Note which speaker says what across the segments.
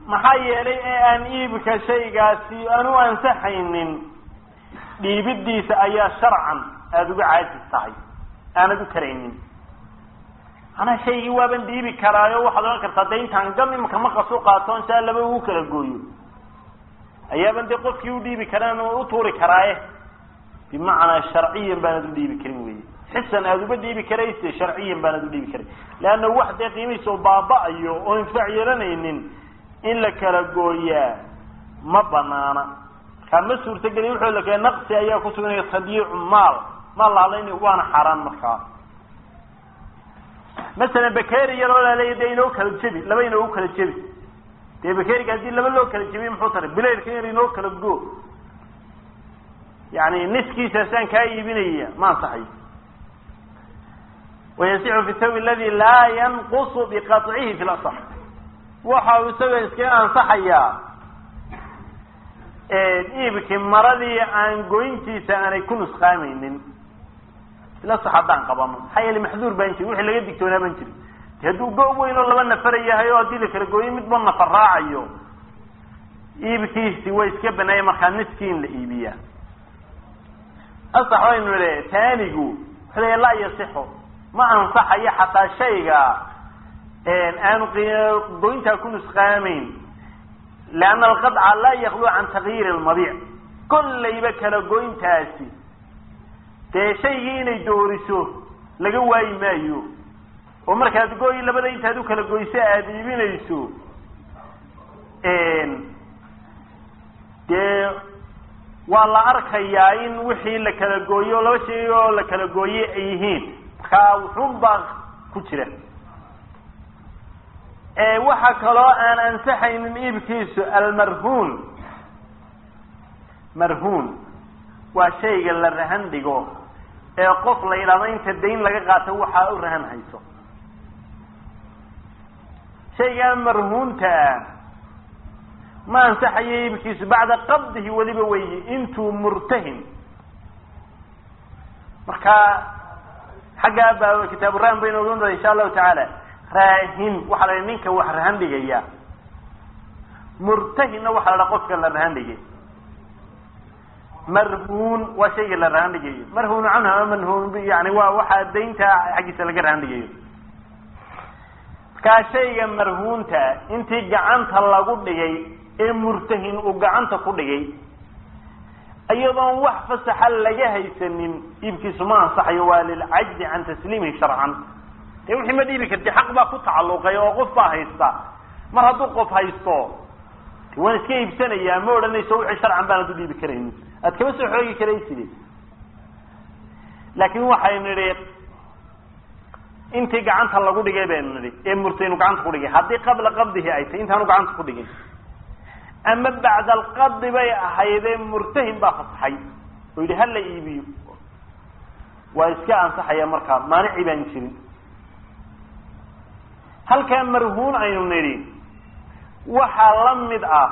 Speaker 1: maxaa yeelay ee aan iibka shaygaasi aan u ansaxaynin dhiibidiisa ayaa sharcan aada uga caajis tahay aanad u karaynin anaa shaygii waaban dhiibi karaayo waxaad ohan kartaa de intaan gam imaka maqasu qaato saa laba ugu kala gooyo ayaaban dee qofkii u dhiibi karaan u tuuri karaaye bimacnaa sharciyan baanad u dhiibi karin wey xisan aada uba dhiibi karayse sharciyan baanad u dhiibi karin leanna wax dee qiimihiisa oo baaba-ayo oo intifaac yeelanaynin in la kala gooyaa ma banaana markaa ma suurtageli wuxuu la kee naqsi ayaa kusuganaya tadyiicu maal maal lahadlayni waana xaaraan markaa masalan bakeri iyadoo laleeya dee inoo kala jebi laba inoogu kala jebi dee bakeriga haddii laba loo kala jebiye muxuu taray bilayrka in inoo kala go yani niskiisaasaan kaa iibinaya ma ansaxayo wayasixu fi sawi aladi laa yanqusu biqaطcihi fi lasax waxa uu isaga iskaga ansaxayaa iibkii maradii aan goyntiisa aanay ku nusqaamaynin ilasax haddaan qabano maxaa yeele maxduur baan jiri wixii laga digtoonaa baan jiri de hadduu go weyn oo laba nafara yahay oo haddii la kala gooyo midba nafar raacayo iibkiisi way iska banaaya markaa niskii in la iibiyaa asax waynu idhi taanigu wuxuu leeya laa yasixu ma ansaxayo xataa shayga aanu goyntaa ku nusqaamayn lianna alqadca laa yaklu can takyiiri lmabiic kollayba kala goyntaasi dee shaygii inay dooriso laga waayi maayo oo markaad gooyi labada intaad u kala goyso aada iibinayso dee waa la arkayaa in wixii la kala gooyo laba shay oo la kala gooye ay yihiin markaa wuxuun baa ku jira waxaa kaloo aan ansaxaynin iibkiisu almarhuun marhuun waa shayga la rahan dhigo ee qof la yidhahdo inta dayn laga qaato waxaa u rahan hayso shaygaa marhuunta ah ma ansaxayo iibkiisu bacda qabdihi weliba weyi intuu murtahin marka xaggaa baa kitaaburahan baynu ogan doona insha allahu tacaala raahin waxaa la ninka wax rahan dhigaya murtahinna waxaa la dhaha qofka la rahan dhigay marhuun waa shayga la rahan dhigayo marhuun canhu ama manhuun yani waa waxaa daynta xaggiisa laga rahan dhigayo markaa shayga marhuunta intii gacanta lagu dhigay ee murtahin uu gacanta ku dhigay iyadoon wax fasaxa laga haysanin iibkiisu ma ansaxayo waa lilcajzi can tasliimihi sharcan dee wixii ma dhiibi karti xaq baa ku tacalluqay oo qof baa haysta mar hadduu qof haysto waan iska iibsanayaa ma odhanayso wixii sharcan baanad u dhiibi karaynin aad kama soo xoogi karayside laakin waxaynu nidhi intii gacanta lagu dhigay baynu nidhi ee murtaynu gacanta ku dhigay haddii qabla qabdihi ay tahy intaanu gacanta ku dhigin ama bacda alqabdi bay ahaydee murtahin baa fasaxay oo yidhi hala iibiyo waa iska ansaxaya markaa maanici baan jirin halkaa marhuun aynu nidhi waxaa la mid ah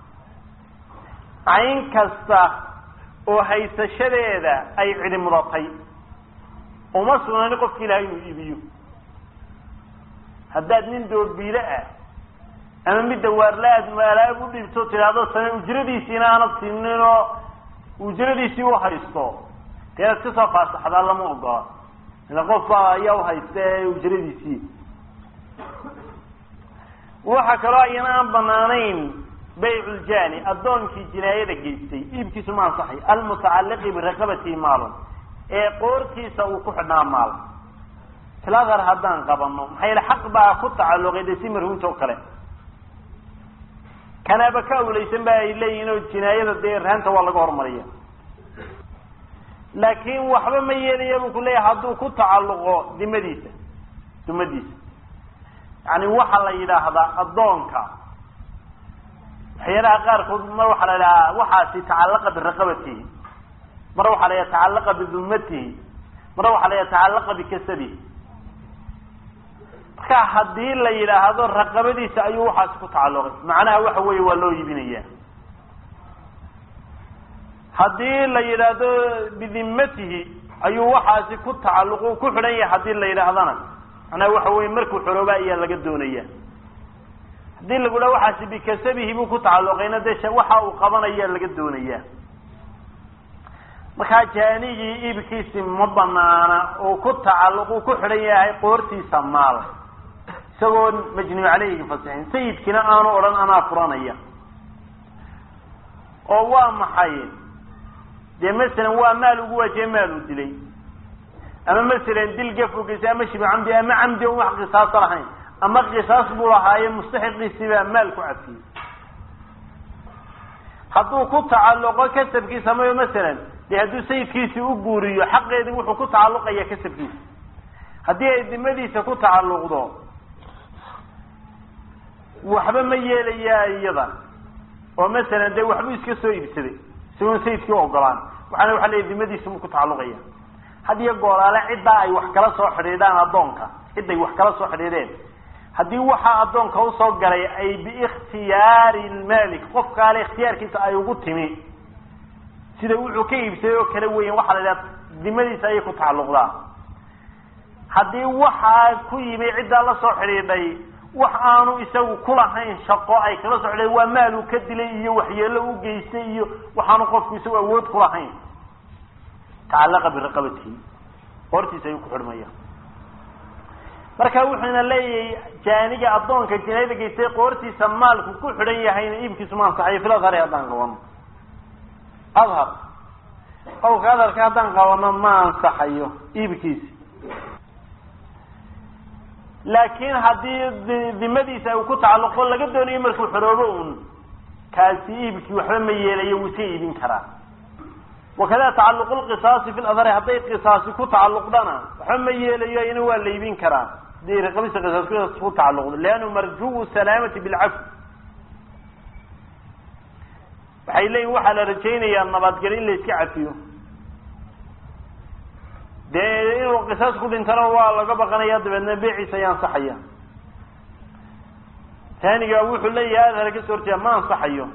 Speaker 1: cayn kasta oo haysashadeeda ay cidi mudatay uma sugnani qofka ilahay inuu iibiyo haddaad nin doobiile ah ama mid dawaarla aad maalaab u dhiibto tidhaahdo same ujradiisiina aanad siinin oo ujradiisii u haysto dee inaad kasoo faasaxdaa lama ogola ila qof baa ayaa uhaysta ee ujradiisii waxaa kaloo ayana aan banaanayn bayculjani addoonkii jinaayada geystay iibkiisu ma ansaxay almutacalliqi biraqabatihi maalun ee qoortiisa uu ku xidhnaa maal filadar haddaan qabano maxaa yeele xaq baa ku tacalluqay dee si marhuunta oo kale kanaaba ka awlaysan ba ay leeyihin oo jinaayada dee rahanta waa laga hormariya laakin waxba ma yeelaya buu ku leeyahay hadduu ku tacalluqo dimadiisa dumadiisa yani waxaa la yidhaahdaa addoonka waxyaalaha qaarkood mar waxaa la yidhahaa waxaasi tacallaqa biraqabatihi mar waxaa la yidhaha tacallaqa bidumatihi mar waxaa la yidhaha tacallaqa bikasabihi marka haddii la yidhaahdo raqabadiisa ayuu waxaasi ku tacalluqay macnaha waxa weeye waa loo iibinaya haddii la yidhaahdo bidimatihi ayuu waxaasi ku tacalluq ku xidhan yahay haddii la yidhaahdana macnaha waxa weye markuu xorooba ayaa laga doonaya haddii lagu dhaha waxaasi bikasabihi buu ku tacalluqayna dee waxa uu qabanaya laga doonaya markaa jaanigii iibkiisi ma banaana oo ku tacalluq uu ku xidhan yahay qoortiisa maal isagoo majnuu caleyhi fasixin sayidkiina aanu odhan anaa furanaya oo waa maxay dee masalan waa maal ugu waajiye maal uu dilay ama masalan dil gafogiisa ama shibi camdi ama camdi on wax qisaasa lahayn ama qisaas buu lahaaye mustaxiqiisii baa maal ku cafiyey hadduu ku tacalluqo kasabkiisa mayo masalan dee hadduu sayidkiisii u guuriyo xaqeedii wuxuu ku tacalluqaya kasabkiisa haddii ay dimadiisa ku tacalluqdo waxba ma yeelayaa iyada oo masalan dee waxbuu iska soo iibsaday isagoon sayidkii ogolaan waxaana waxa leeya dimadiisa mu ku tacalluqaya had iyo gooraale ciddaa ay wax kala soo xidhiidhaan addoonka cidday wax kala soo xidhiidheen haddii waxaa addoonka usoo galay ay biikhtiyaari lmalik qofkaale ikhtiyaarkiisa ay ugu timi sida wuxuu ka iibsaday oo kale weyan waxaa la idhaha dimadiisa ayay ku tacalluqdaa haddii waxaa ku yimi ciddaa la soo xidhiidhay wax aanu isagu kulahayn shaqo ay kala soo xidhiidhay waa maal uu ka dilay iyo waxyeelo u geystay iyo waxaanu qofku isagu awood kulahayn tacallaqa biraqabatihi qoortiisa ayuu ku xidhmaya marka wuxuuna leeyahay jaaniga addoonka jinaayada geystay qoortiisa maalku ku xidhan yahayna iibkiisu ma ansaxayo fil adhari haddaan qabano adhar qowlka adharka haddaan qabano ma ansaxayo iibkiisi laakiin haddii dimadiisa uu ku tacalluqo laga doonayo markuu xoroobo un kaasi iibkii waxba ma yeelayo wuu iska iibin karaa wakada tacaluqu lqisaasi fi ladhari hadday qisaasi ku tacalluqdana waxba ma yeelayo ina waa la iibin karaa hadii raqabisa qisaas ku tacalluqdo liannu marjuu salaamati bilcafi waxay leeyihin waxaa la rajaynayaa nabadgelyo in la iska cafiyo dee inuu qisaas ku dhintana waa laga baqanaya dabeedna beeciisa ayaa ansaxaya taaniga wuxuu leeyahay adhar ka soo horjeeda ma ansaxayo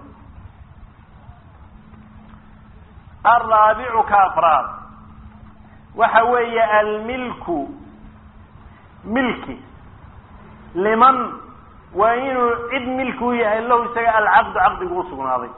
Speaker 1: alraabicu ka afraad waxa weeye almilku milki liman waa inuu cid milki u yahay lahu isaga alcaqdu caqdigu usugnaaday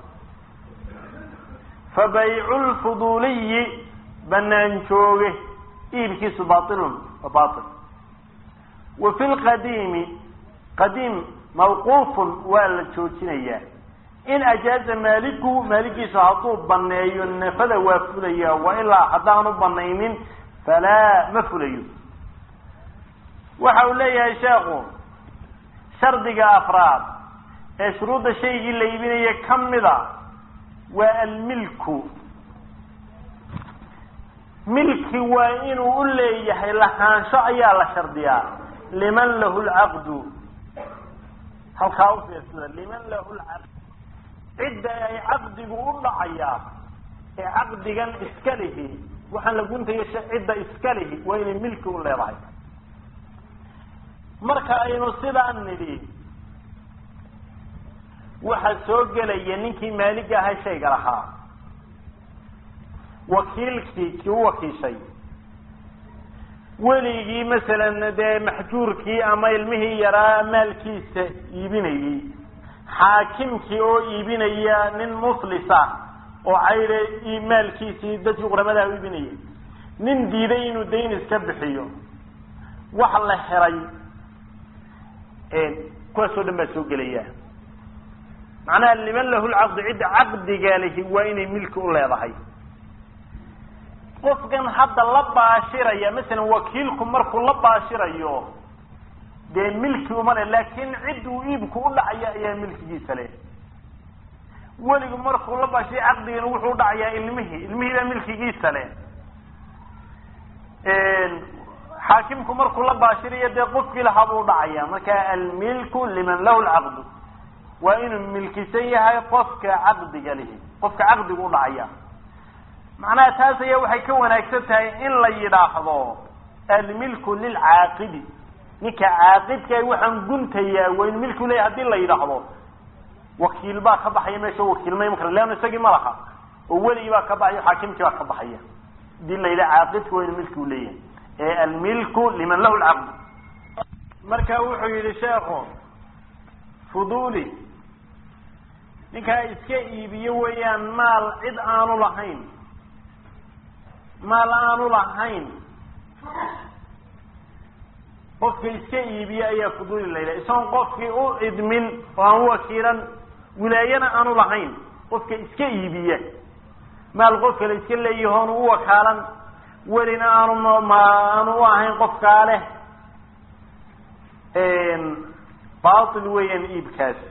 Speaker 1: fa baycu lfuduuliyi banaan jooge iibkiisu bailun wa bail wa fi lqadiimi qadiim mawquufun waa la joojinayaa in ajaaza maaliku maalikiisu hadduu baneeyo nafada waa fulaya wa ilaa haddaanu banaynin falaa ma fulayo waxa uu leeyahay sheekhu shardiga afraad ee shuruudda shaygii la iibinaya kamida waa almilku milki waa inuu u leeyahay lahaansho ayaa la shardiyaa liman lahu lcaqdu halkaa u fiirsada liman lahu lcaqd cidda ay caqdigu u dhacayaa ee caqdigan iska lihi waxaan la guntayo cidda iska lihi waa inay milki u leedahay marka aynu sidaan nidhi waxa soo gelaya ninkii maaliga ahaa shayga lahaa wakiilkii kii u wakiishay weligii masalan dee maxjuurkii ama ilmihii yaraa maalkiisa iibinayey xaakimkii oo iibinaya nin muflisa oo cayre maalkiisii dadkii quramadaha u iibinaya nin diiday inuu dayn iska bixiyo wax la heray kuwaasoo dhan baa soo gelaya macnaha liman lahu lcaqdu cidda caqdiga lihi waa inay milki u leedahay qofkan hadda la baashiraya masalan wakiilku markuu la baashirayo dee milki uma le laakin cid uu iibku u dhacaya ayaa milkigiisa leh weligu markuu la baashiray caqdigana wuxuu udhacayaa ilmihii ilmihii baa milkigiisa leh xaakimku markuu la baashirayo dee qofkii lahaa buu udhacaya marka almilku liman lahu lcaqdu waa inuu milkisan yahay qofka caqdiga lihi qofka caqdigu udhacaya macnaha taas ayaa waxay ka wanaagsan tahay in la yidhaahdo almilku lilcaaqidi ninka caaqidka waxaan guntayaa waa inu milku leeyahy hadii la yidhaahdo wakiil baa ka baxaya meesha wakiilma iman kara leanna isagii ma laha oo weligii baa ka baxaya xaakimkii baa ka baxaya hadii la yidhaha caaqidka waa inu milki u leeyahay ee almilku liman lahu lcaqd marka wuxuu yihi sheekhu fuduli ninkaa iska iibiyo weeyaan maal cid aanu lahayn maal aanu lahayn qofka iska iibiye ayaa fuduli la yidhaha isagoon qofkii u idmin oo aan wakiilan wilaayana aanu lahayn qofka iska iibiya maal qof kale iska leeyahoonu u wakaalan welina aanu ma aanu u ahayn qofkaa leh batil weeyaan iibkaasi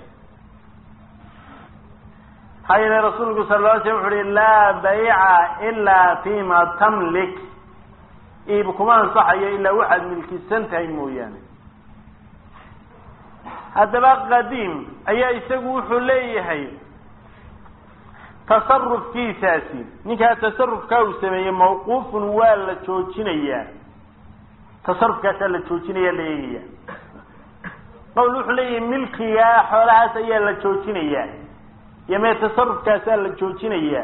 Speaker 1: maxaa yeele rasuulku sal la slam wuxu uhi laa bayca ilaa fima tamlik iib kuma ansaxayo ilaa waxaad milkisan tahay mooyaane haddaba qadiim ayaa isagu wuxuu leeyahay tasarufkiisaasi ninkaa tasarufkaa uu sameeyey mawquufun waa la joojinayaa tasarufkaasaa la joojinaya la eegaya qawl wuxuu leeyahay milkigaa xoolahaas ayaa la joojinayaa iyo mee tasarufkaasaa la joojinayaa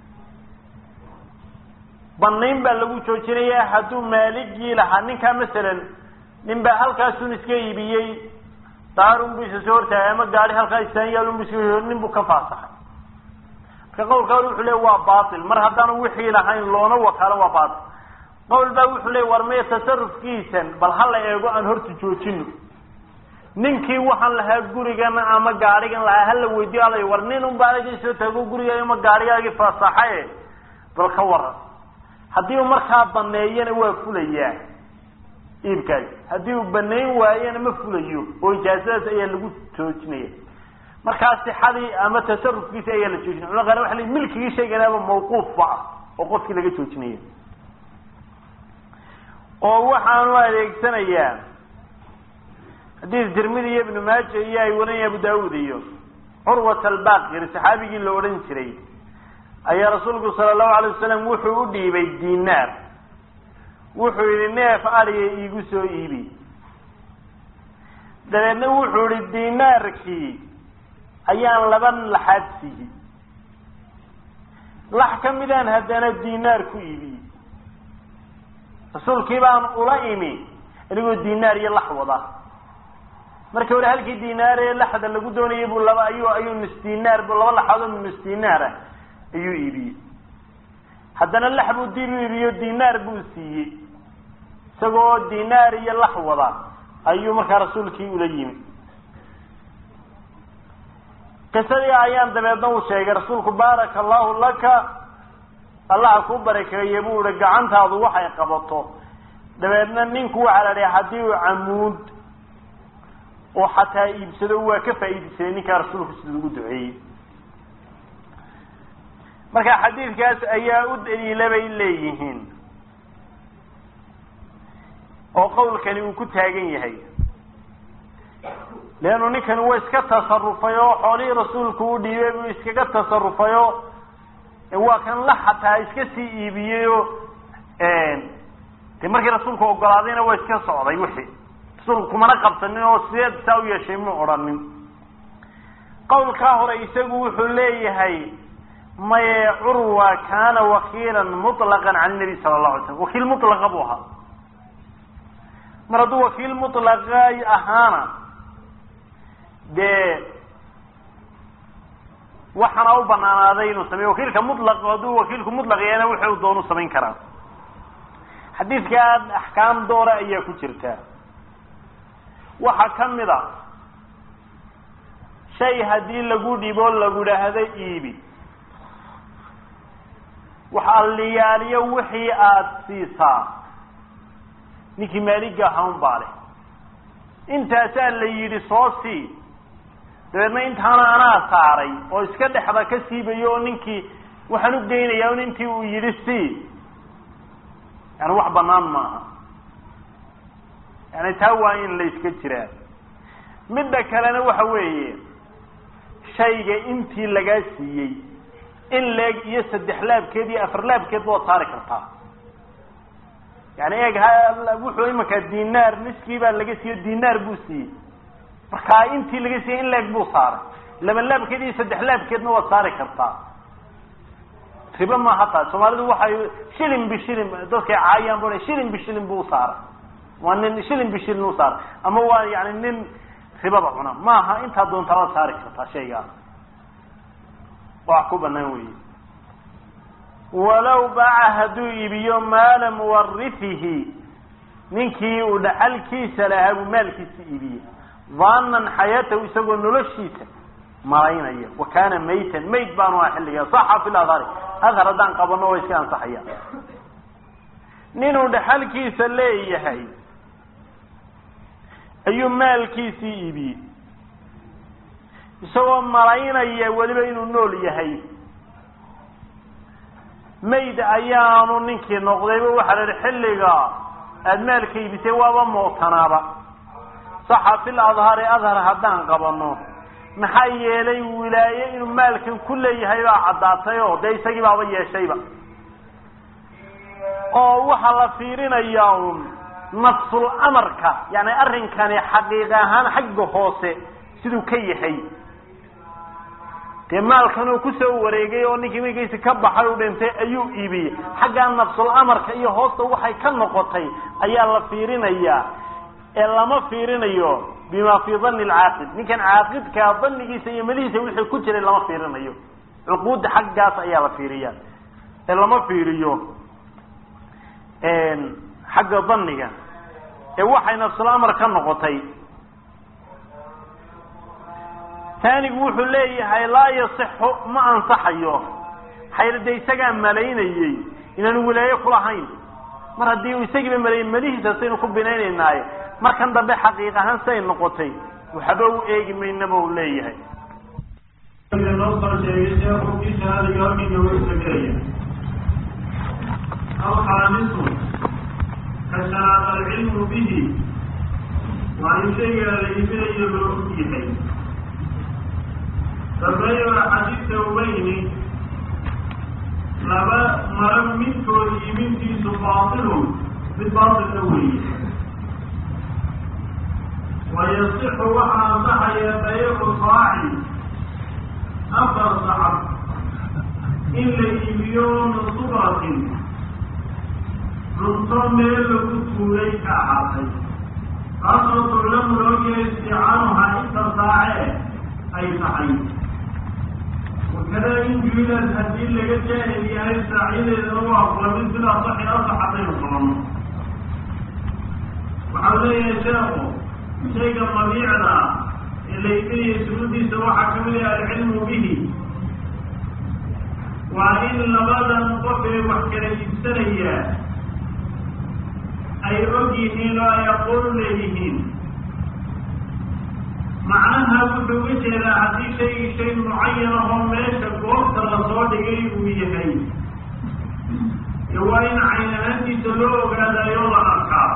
Speaker 1: banayn baa lagu joojinayaa hadduu maaligii lahaa ninkaa masalan nin baa halkaasun iska iibiyey daarun bu isa soo hortaagay ama gaari halkaa istaanyaalun bu iska nin buu ka faasaxay marka qawlka hore wuxuu leey waa batil mar haddaanu wixii lahayn loona wakaalo waa batil qawl baa wuxuu leey war maya tasarufkiisan bal hala eego aan horta joojino ninkii waxaan lahaa gurigan ama gaarigan lahaa hala weydiyo alay war nin un baa aga soo taago guriga ama gaarigaagii faasaxaye bal ka waran haddii uu markaa baneeyana waa fulayaa iibkaasi haddii uu baneyn waayana ma fulayo oo ijaazadaas ayaa lagu joojinaya markaa sixadii ama tasarufkiisi ayaa la joojinaya culamada qaar waxa la milkigii sheeganaaba mawquufba ah oo qofkii laga joojinaya oo waxaanu adeegsanayaa xadiis tirmidi iyo ibnu maaja iyo ay warinaya abu daawud iyo curwat albaqir saxaabigii la odhan jiray ayaa rasuulku sala allahu alay wasalam wuxuu u dhiibay dinaar wuxuu yihi neef adiga iigu soo iibi dabeedna wuxuu yihi dinaarkii ayaan laba laxaad siiyey lax ka midaan haddana dinaar ku iibiyey rasuulkii baan ula imi anigoo dinaar iyo lax wada markii hore halkii dinaar ee laxda lagu doonayay buu laba ayuu ayuu nus dinaar bu laba laxaadoo nus dinaar ah ayuu iibiyey haddana lax buu dib u iibiyo dinaar buu siiyey isagoo dinaar iyo lax wada ayuu markaa rasuulkii ula yimi qisadii ayaan dabeedna uu sheegay rasuulku baaraka allahu laka allaha ku barakeeye buu ihi gacantaadu waxay qabato dabeedna ninku waxaa la dhiha haddii uu camuud oo xataa iibsado waa ka faa'iidaysaday ninkaa rasuulku sida ugu duceeyey marka xadiidkaas ayaa u daliila bay leeyihiin oo qawlkani uu ku taagan yahay leannu ninkani waa iska tasarufay oo xoolihii rasuulku u dhiibay buu iskaga tasarufay oo waa kan la xataa iska sii iibiyey oo de markii rasuulku ogolaadayna waa iska socday wixii rasuulku kumana qabsanin oo sideed saa u yeeshay mu odhanin qawlkaa hore isagu wuxuu leeyahay maye curwa kaana wakiilan muطlaqan can nabi sala allahu alay slam wakiil mutlaqa buu ahaa mar hadduu wakiil mutlaqa ahaana dee waxaana u banaanaaday inuu sameyo wakiilka mutlaq hadduu wakiilku mutlaq yahayna wixi uu doonu samayn karaa xadiidkan axkaam doora ayaa ku jirta waxaa kamid a shay haddii lagu dhibo lagu dhaahdo iibi wax alliyaaliyo wixii aada siisaa ninkii maaliga ahaun baa leh intaasaa la yidhi soo sii dabeedna intaana anaa saaray oo iska dhexda ka siibayo oo ninkii waxaan u geynayaa un intii uu yidhi sii yani wax banaan maaha yani taa waa in la iska jiraa midda kalena waxa weeye shayga intii lagaa siiyey in leeg iyo saddex laabkeed iyo afar laabkeed waad saari kartaa yani eeg wuxuu imankaa dinaar niskii baa laga siiyo dinaar buu siiyey markaa intii laga siiyey in leeg buu saaray laba laabkeed iyo saddex laabkeedna waad saari kartaa ribo maaha taa soomaalidu waxay shilin bishilin dadkay caayaan bu shilin bishilin buu saaray waa nin shilin bishilin u saaray ama waa yani nin ribada cuna maaha intaa doontaa la saari kartaa shaygaa wax ku banaan weeye walow baaca hadduu iibiyo maala muwarifihi ninkii uu dhaxalkiisa lahaa buu maalkiisa iibiyey daanan xayaatahu isagoo noloshiisa malaynaya wa kaana maytan mayd baanu aha xilligaa saxa fi ladhari adhar haddaan qabano way iska ansaxaya ninuu dhaxalkiisa leeyahay ayuu maalkiisii iibiyey isagoo malaynaya weliba inuu nool yahay mayd ayaanu ninkii noqdayba waxaa la yihi xilliga aada maalka iibisay waaba mootanaaba saxa fil adhari adhar haddaan qabano maxaa yeelay wilaaye inuu maalkan ku leeyahay baa caddaatay oo dee isagii baaba yeeshayba oo waxaa la fiirinayaa un nafsul amarka yani arrinkani xaqiiq ahaan xagga hoose siduu ka yahay dee maalkan uu kusoo wareegay oo ninkii markiisi ka baxay u dhintay ayuu iibiyey xaggaa nafsul amarka iyo hoosta waxay ka noqotay ayaa la fiirinayaa ee lama fiirinayo bima fii dani lcaaqid ninkan caaqidkaa danigiisa iyo madihiisa wixii ku jiray lama fiirinayo cuquudda xaggaas ayaa la fiiriya ee lama fiiriyo xagga daniga ee waxay nafsul amar ka noqotay taanigu wuxuu leeyahay laa yasixu ma ansaxayo xayrade isagaa malaynayey inaanu wilaaye kulahayn mar haddii uu isagiiba malayay malihiisa saynu ku binaynaynaaye markan dambe xaqiiq ahaan siay noqotay waxba u eegi maynaba u leeyahay
Speaker 2: noo soo sheegay sheekhu kii shahaadiga halkii nooga sheekeeya alxaamisu ka shanaad alcilmu bihi waa in shayga la iibinayo loo og yahay sabeeyoa xadiidka ubayni laba mara midkood iibintiisu baatilun mid baatilka weeye wayasixu waxaa ansaxaya bayacu saaci afar sacab in la iibiyo min subratin cunto meel lagu tuulay ka ahaatay taasoo tuclamu looyahay isticaanuhaa inta saace ay tahay wakada in juilad haddii laga jaahil yahay saacyadeedana waa kulamid sida asaxi asax haddaynu qabanno waxau leeyahay sheekhu shayga mabiicda ee la iibinaya suruuddiisa waxaa ka mid ah alcilmu bihi waa in labadan qof ee wax kala iibsanaya ay og yihiin oo ay aqoon leeyihiin macnaha wuxuu uga jeedaa haddii shaygii shay mucayan ahoo meesha goobta lasoo dhigay uu yahay ee waa in cayn ahaantiisa loo ogaadayo la arkaa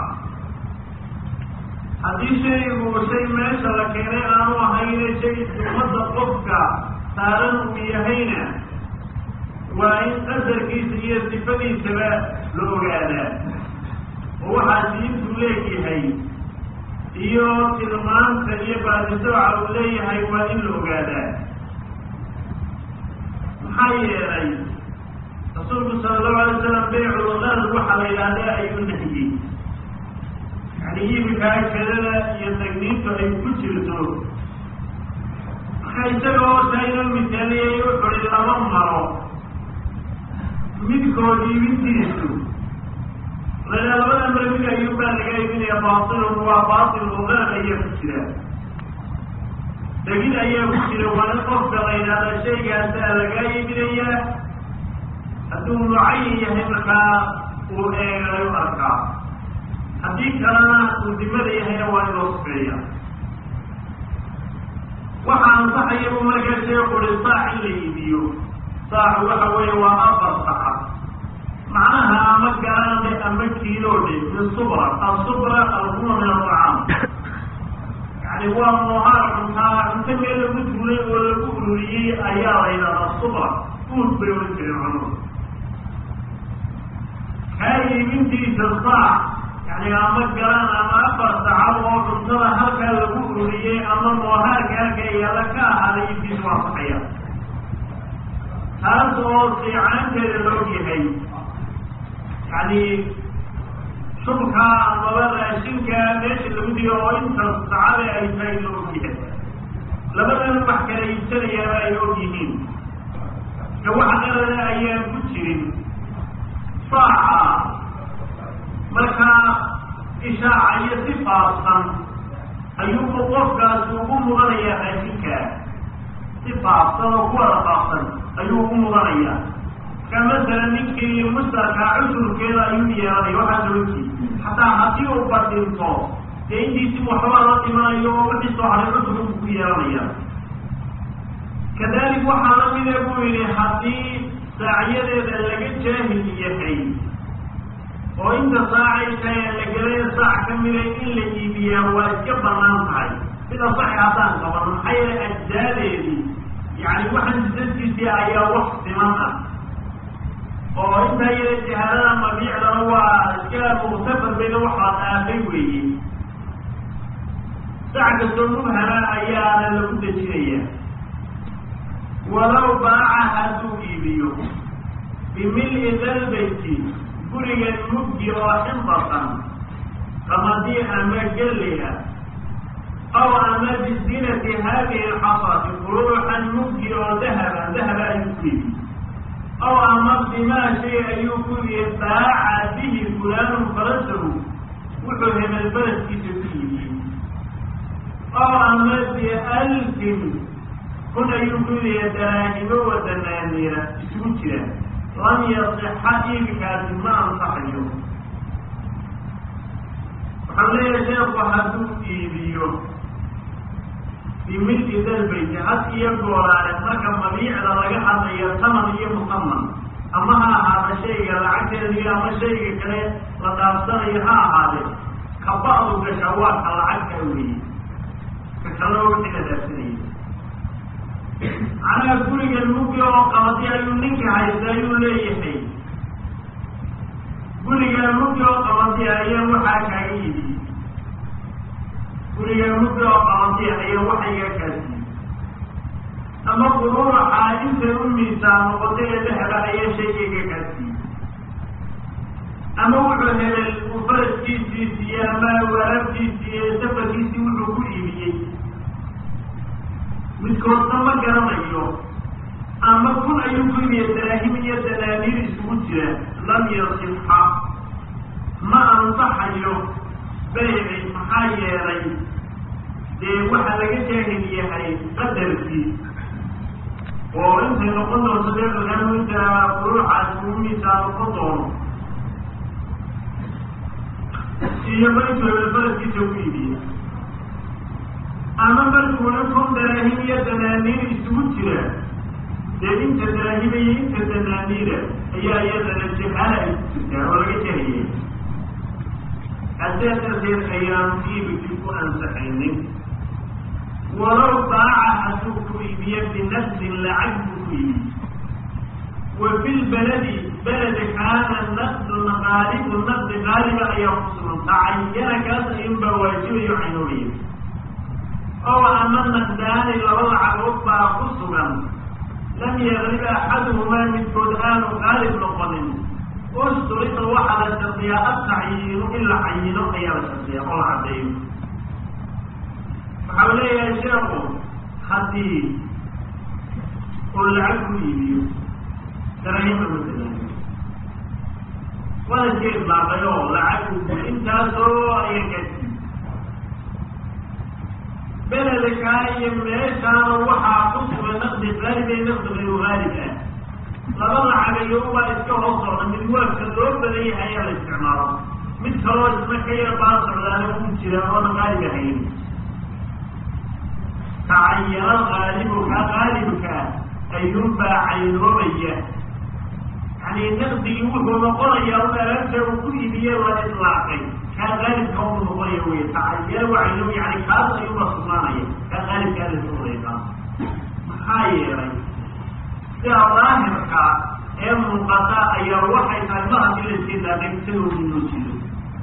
Speaker 2: haddii shaygu shay meesha la keenay aanu ahayne shay ummadda qofka saaran uu yahayna waa in qadarkiisa iyo sifadiisaba la ogaadaa oo waxaa diintu leegyahay iyo tilmaanta iyo baadisooca uu leeyahay waa in la ogaadaa maxaa yeelay rasuulku sala allahu alay slam beyculqaad waxaa la yidhaahdaa ayuu nahiyey yani iibinkaa kedada iyo tagniintu ay ku jirto marka isaga oo taa inoo misaaliyay wuxuui laba maro midkood iibintiisu laydhaha labada maro mid ayuu baa laga iibinaya baatilun waa baatil ogaan ayaa ku jira degid ayaa ku jira waa in qofka la yidhahda shaygaasaa lagaa iibinayaa hadduu mucayin yahay markaa uu eegayo arkaa haddii kalena uu dimada yahayna waa in loo sufeeya waxaa ansaxaya buu markaa sheekhu ui saac in la iibiyo saacu waxa weeye waa afar saca macnaha ama garaande ama kiiloodhe min subra asubra alhuma min alطacaam yani waa muhaar cuntaa cunto meel lagu duulay oo lagu ururiyey ayaa la yidhahdaa subra uud bay ohan jireen cunudu kaa iibintiisa saac yani ama galaan ama afar sacad oo cuntada halkaa lagu ururiyey ama moohaarka halka yaala ka ahaaday iibkiisa waa saxaya taas oo fiicaanteeda loo yahay yani shubka amaba raashinka meesha lagu diyo oo inta sacade ay tahay la ogyahay labadan wax kala iibsanayaaba ay og yihiin ka wax qarana ayaan ku jirin saaca markaa ishaaca iyo si faafsan ayuubu qofkaasi ugu mudanayaa raashinka si faafsan oo ku wada faafsan ayuu ugu mudanayaa ka masalan ninkii mustarkaa cudurkeeda ayuu yeelanaya waxaa sababtii xataa haddii uu badinto dee intiisi waxbaa la dhimanayo oo wixii soo haray cudurka buu ku yeelanaya kadalik waxaa la mida buu yidhi haddii saacyadeeda laga jaahil yahay oo inta saacayka ee la gelaya saac ka mida in la iibiyaa waa iska banaan tahay sida saxi haddaan qaban maxaa yeele ajdaadeedii yani waxaan jisadkiisii ayaa wax siman ah oo intaa yada jahalada mabiicdana waa iska muktafar bayna waxaa dhaafay weeye sac kastoo mubhama ayaana lagu dejinaya walow baaca hadduu iibiyo bimil-i dalbayti gurigan mugdi oo xinbatan qamadii ama gelliga aw ama bizinati haadihi alxasati quruuxan mugdi oo dahaba dahaba ayuu ku iibiy aw ama bimaa shay ayuu ku yihi baaca bihi fulaanu farasahu wuxuu hebel baraskiisa ku iibiyey aw ama bialfin kun ayuu ku yihi daraahimo wa danaaniira isugu jira lam yasixa iibikaasi ma ansaxayo waxaan leeyahay sheeku hadduu iibiyo bimilki dalbayti had iyo gooraale marka mabiicda laga hadlayo taman iyo musaman ama ha ahaada shayga lacagteediyo ama shayga kale la dhaafsanayo ha ahaadee ka ba'du gasha waa ka lacagta weeye ka kaloo wixii la dhaafsanayay macnaha gurigan mugi oo qabadi ayuu ninka haysta ayuu leeyahay gurigan mugi oo qabadi ayaa waxaa kaaga yidi gurigan mugi oo qabadi ayaa waxa iga kaasiiyey ama quruuraxaa intay u miisaan noqotay ee dahaba ayaa shayga iga kaasiiyey ama wuxuu helay uu faraskiisii siiye ama waraabkiisii iyo safarkiisii wuxuu ku iibiyey midkoodna ma garanayo ama kun ayuu ku iibiye daraahim iyo danaaniir isugu jira lam yasixa ma ansaxayo bayci maxaa yeelay dee waxa laga jaahil yahay qadarkii oo intay noqon doonto dee barnaamijka furuuxaasi uu miisaa noqon doono iyo markuu hebelfaraskiisa ku iibiye ama markuuna kun daraahim iyo danaaniir isugu jira dee inta daraahima iyo inta danaaniira ayaa iyadana jahaala ay ku jirtaa oo laga jahiyay haddee darteed ayaanu iibikii ku ansaxaynin walow baaca hadduu ku iibiye binafsin lacag buu ku iibiye wa fi lbaladi beledi kaana naqdun qaalibu naqdi qaaliba ayaa ku sugan tacayana kaas ayunbaa waajibayo caynoobaya ow ama naqdaani laba lacagood baa ku sugan lam yagrib axaduhumaa midkood aanu qaalib noqonin usturida waxaa la shardiyaa atacyiinu in la cayino ayaa la shardiyaa oo la caddeeyo waxau leeyahay sheekhu haddii uu lacag ku iibiyo darahima matalaani wadanka idlaaqay oo lacag intaasoo ayaa gaadsiiy beledkaa iyo meeshaana waxaa ku sugan naqdi qaalib ee naqdi gayru haalib ah laba lacagayo baa iska hoos socda mid waafka loo badan yahay ayaa la isticmaalo mid kaloo isna ka yar baa socdaana ku jira oona qaalib ahayn tacayana qaalibu kaa qaalibka ayuunbaa caynoobaya yani naqdigii wuxuu noqonayaa un alaabta uu ku iibiye la itlaaqay kaa qaalibka uu noqonaya wey tacayana waa caynoob yani kaas ayuunba sugnaanaya kaa qaalibkaa la sugnayaa maxaa yeelay sida daahirka ee muuqata ayaa waxay tahay ma hadii la istilaaqay isagoodii loo jido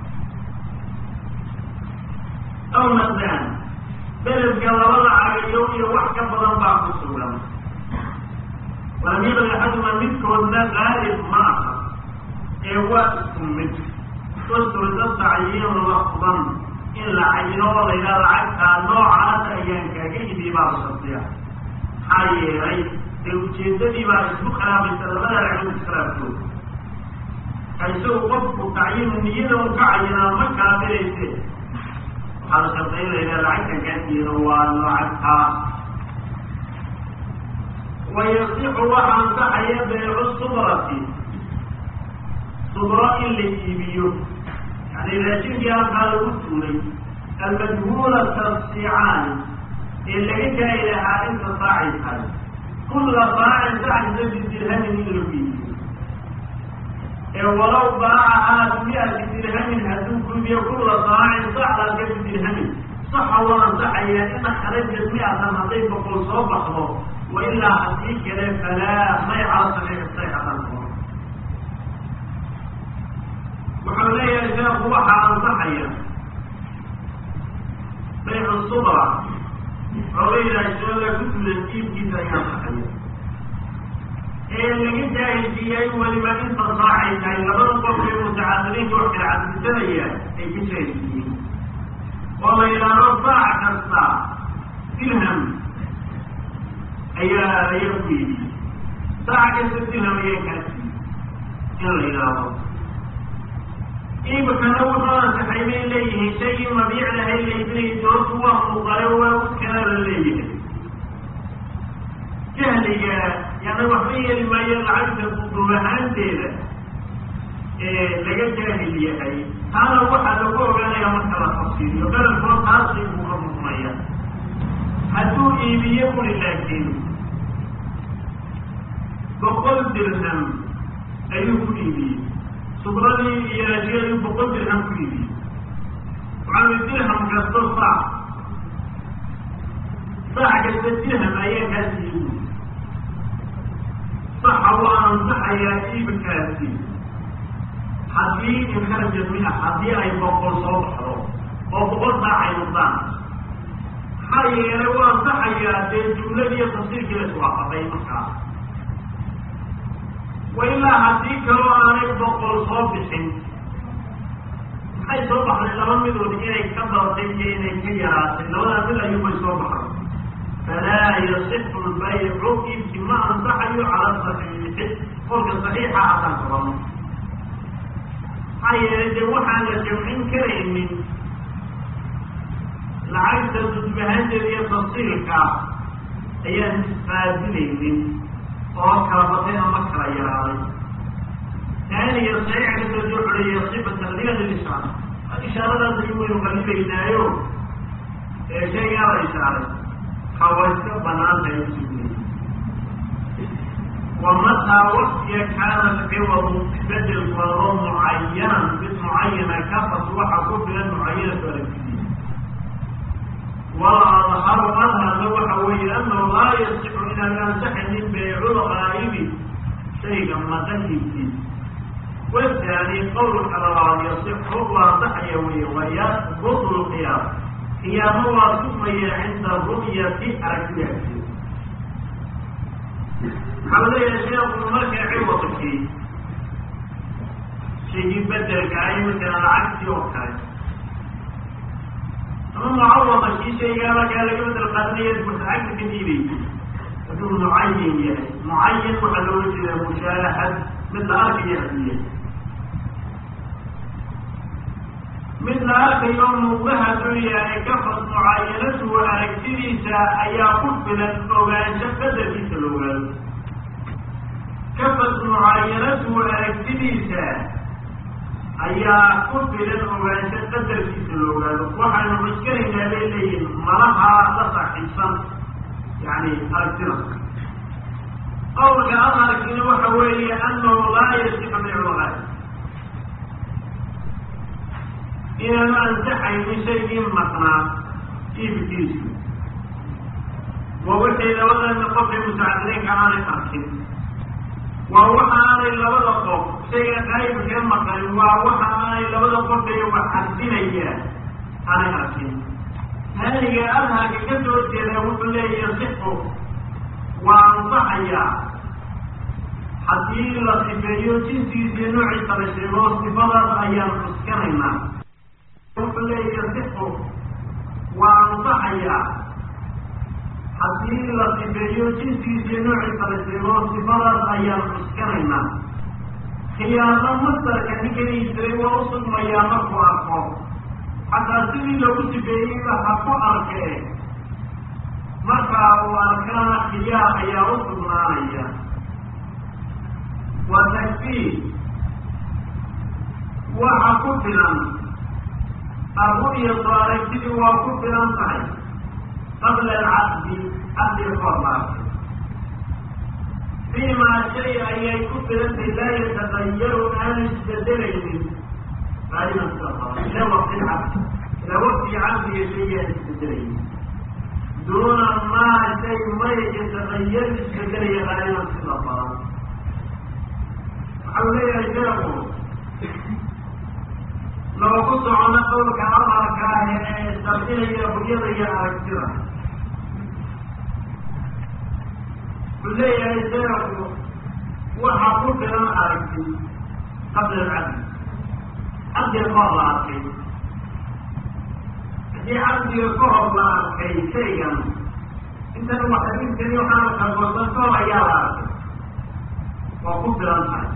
Speaker 2: aw naqdaan beledka laba lacagayo iyo wax ka badan baa ku sugan walam yaqli axaduma midkoodna qaalib ma aha ee waa isku mid wasturda tacyiinu lafdan in la cayino oo la yidhaha lacagtaa noocaas ayaan kaaga ibi baa la shardiya maxaa yeelay dee ujeedadii baa isku khilaafaysa labada ragcod iskhilaafkooda isagu qofku tacyiinu niyada un ka cayinaa ma kala dirayse waxaa la shardiya in la yidhaha lacagtan kaasiino waa lacagtaa wayasixu waxa ansaxaya beecu subrati subro in la iibiyo yani raashinkii halkaa lagu tuulay almajhuulata sicaani ee laga gaari lahaa inta saacay tahay kulla saacin sacisa bidirhamin in lagu iibiyo ee walow baacahaa bimiati dirhamin hadduu guubiyo kulla saacin sacdaska bidirhamin saxa waa ansaxaya in kharajat mi-atan hadday boqol soo baxdo wailaa haddii kale falaa may cala saxiix sayxatan wuxuu leeyahay sheekhu waxaa ansaxaya baycu subra xoogaydaashooda ku dulan iibkiisa ayaa ansaxaya ee laga jaahilsiiyay weliba inta saacay tahay labada qof ee mutacadiliinka wax kala caddisanaya ay ka jaahilsiiyeen oo la yidhaahdo saac kasta dirham ayaa ayaa ku yidhi saac kasta dirham ayaa kaasi in la yidhaahdo iibkana wuxuu ansaxay bay leeyihiin shaygii mabiic lahay laydinay doortu waa muuqaale waa uskana la leeyahay jahliga yani waxba yeeli maayo lacagta duub ahaanteeda ee laga jaahil yahay taana waxaa lagu ogaanaya marka la tafsiiriyo bedelkoo taasi buu ka muqnaya hadduu iibiye buri laakiin boqol dirham ayuu ku iibiyey subradii iyo raashiyadii boqol dirham ku iibiyey waxaa dirham kasto saac saac kasta dirham ayaa kaasi iibi saxa waa ansaxayaa iibkaasi haddii inkharaja mia haddii ay boqol soo baxdo oo boqol saac ay noqdaan maxaa yeelay waa ansaxayaa dee jumladii iyo tafsiirkii la iswaafaqay markaa wa ilaa haddii kaloo aanay boqol soo bixin maxay soo baxday laba midood inay ka badatay iyo inay ka yaraatay labadaa mid ayuubay soo baxday falaa yasixu lbaycu iibki ma ansaxayo cala saxiixi qolka saxiixa haddaan qabano maxaa yeelay dee waxaan la jamcin karaynin lacagta dudbahanteeda iyo tafsiilka ayaan isqaadilaynin oo kala batay ama kala yaraaday taaniya saxiixa kasoo soo xoreeya sifatan liga lishaara ishaaradaas ayuu waynu qalibaynaayo ee shaygaa la ishaaray hawa iska banaantahay usugnay wamataa waktiga kaana alciwadu bedelku adoo mucayanan mid mucayana kafas waxa ku filan mucayanatu aragtidiisa waladharu adharna waxa weeye anahu laa yasixu inaan ansaxaynin beycul qaa'ibi shayga maqankiisiisa wataani qowlka labaad yasixu waa ansaxaya weye wayasbutu lqiyaam qiyaamo waa sugmaya cinda ru'yati aragtidaasi waxaa la leeyahay sheekhu markay ciwadkii shaygii bedelka ay masalan lacagtii oo kale ama mucawada kii shaygaa markaa laga bedel qaadanaya lacagta ka diibaysa hadduu mucayin yahay mucayan waxaa looga jeedaa mushaahad mid la arkayo hadduu yahay mid la arkayo muuqda hadduu yahay kafas mucayanatuhu aragtidiisa ayaa ku filan ogaansho qadarkiisa la ogaado kafas mucaayanatuhu aragtidiisa ayaa ku filan ogaansho qadarkiisa la ogaado waxaynu cuskanaynaa bay leeyihin malaha la saaxiibsan yani aragtida qowlka adharkina waxa weeye anahu laa yasixu biculaay inaanu ansaxaynin shaygii maqnaa iibkiisu waa wixii labadana qofkay mutacadiliinka aanay arkin waa waxa aanay labada qof shayga qaybkee maqan waa waxa aanay labada qof ee wax cardinaya aanay arkin haaniga adharka ka soo jeedaa wuxuu leeyahay sixu waa ansaxayaa haddii la sifeeyo jinsigiisiyo noociisa la sheego sifadaas ayaan cuskanaynaa wuxuu leeyahay sixu waa ansaxayaa haddii la sifeeyo jinsigiisiyo noociisa la sheego sifadaas ayaan cuskanaynaa khiyaano masdarka ninkani jiray waa u sugmayaa markuu arko xataa sidii lagu sifeeyeyba ha ku arkee markaa uu arkana khiyaar ayaa u sugnaanaya wa takfiir waxa ku filan arru'yatu aragtidii waa ku filan tahay qabla alcaqdi caqdiga ka horlaartay fiimaa shay ayay ku filantahay laa yatagayaru aan isbedelaynin qaaliban sida qaba ila waqti lcaqdi ilaa waqtiga caqdiga shaygaan isbedelaynin duuna maa shay may yatagayaru isbedelaya qaaliban sida badan waxau leeyahay sheeku loogu socono qowlka amarka ah ee sardinaya huyada iyo aragtida wuxuu leeyahay sheeku waxa ku filan aragti qabla alcabdi cabdiga ka hor la arkay haddii cabdiga ka hor la arkay shaygan intan waxaintani waxaana kalgoosan ka hor ayaa la arkay waa ku filan tahay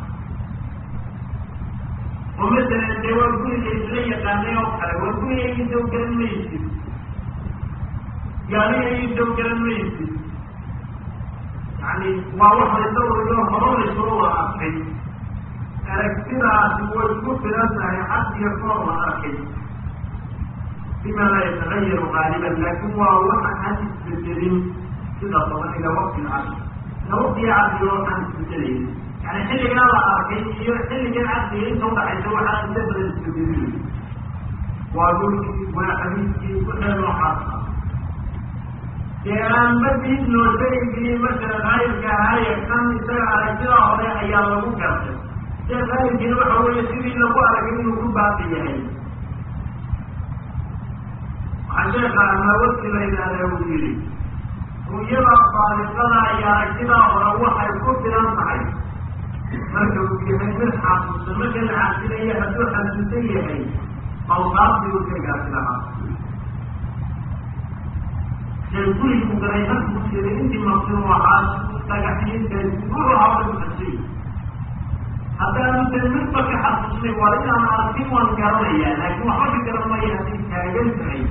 Speaker 2: oo masalan dee waa guriga isla yaqaanay oo kale waa guriga iisaw garan maysid gaaliga iisaw garan maysid yani waa wax laysawriyo horo laysoo la arkay aragtidaasi way ku filan tahay cabdiga koor la arkay bima laa yatagayaru qaaliban laakin waa waxa aan isbedelin sida badan ilaa waqti lcasr ila waqtiga cabdiga waxaan isbedelayn yani xilligaa la arkay iyo xilligan cabdiga inta udhaxaysa waxaa inta badan isbedelin waa dhulkii waa xadiiskii wixii noocaas ah dee aan madiid noo shaygii masala qaayibka ahaaye kan isaga aragtida hore ayaa lagu gartay see qaayibkiina waxa weeye sidii lagu aragay inuu ku baaqi yahay waxaa sheeka amawasi la yidhaahdaa uu yidhi ruyada baaliqada iyo aragtida hore waxay ku filan tahay marka uu yahay mid xasuusan marka la xaasilayo hadduu xasuusan yahay awsaaftii uu sheegaasi lahaa gurigu galay halkuu jiray intii maqsin waxaa dhagaxyinta wuxuu hawla kuxasay haddaanu tan midba ka xasuusnay waa inaan arkin waan garanayaa laakiin waxba ka garan maya hadday taagan tahay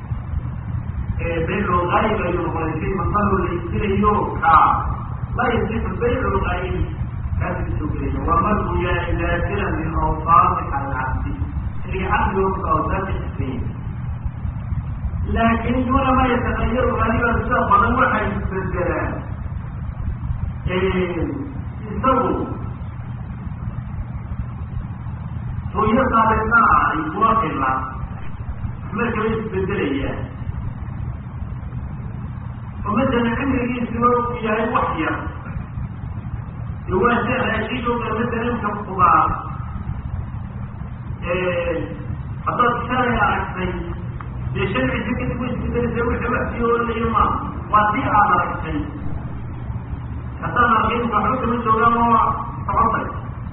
Speaker 2: baycu lgaayib ayuu noqday shay masalo la istirayo kaa la yasixu baycu lgaayib kaasi soo gelaya wamarku yaa daakira min awsaafi alcabdi xilliga cabdiga ku awsaafta xisbeyn laakin duuna ma yatagayaru qaaliban sida badan waxay isbedelaan isagu hooyo saalisan ah ay kuwa fila markaba isbedelayaan oo masalan cimrigiisuna u yahay wax yar de waa se raashiidooda masalanka kubaar haddaad shalay aragtay dee shan cisho kadib way isbedelaysa wixii wax sii oolanayo ma waa sii aad aragtay haddaan arkayn waxba kama joogaan oo socontay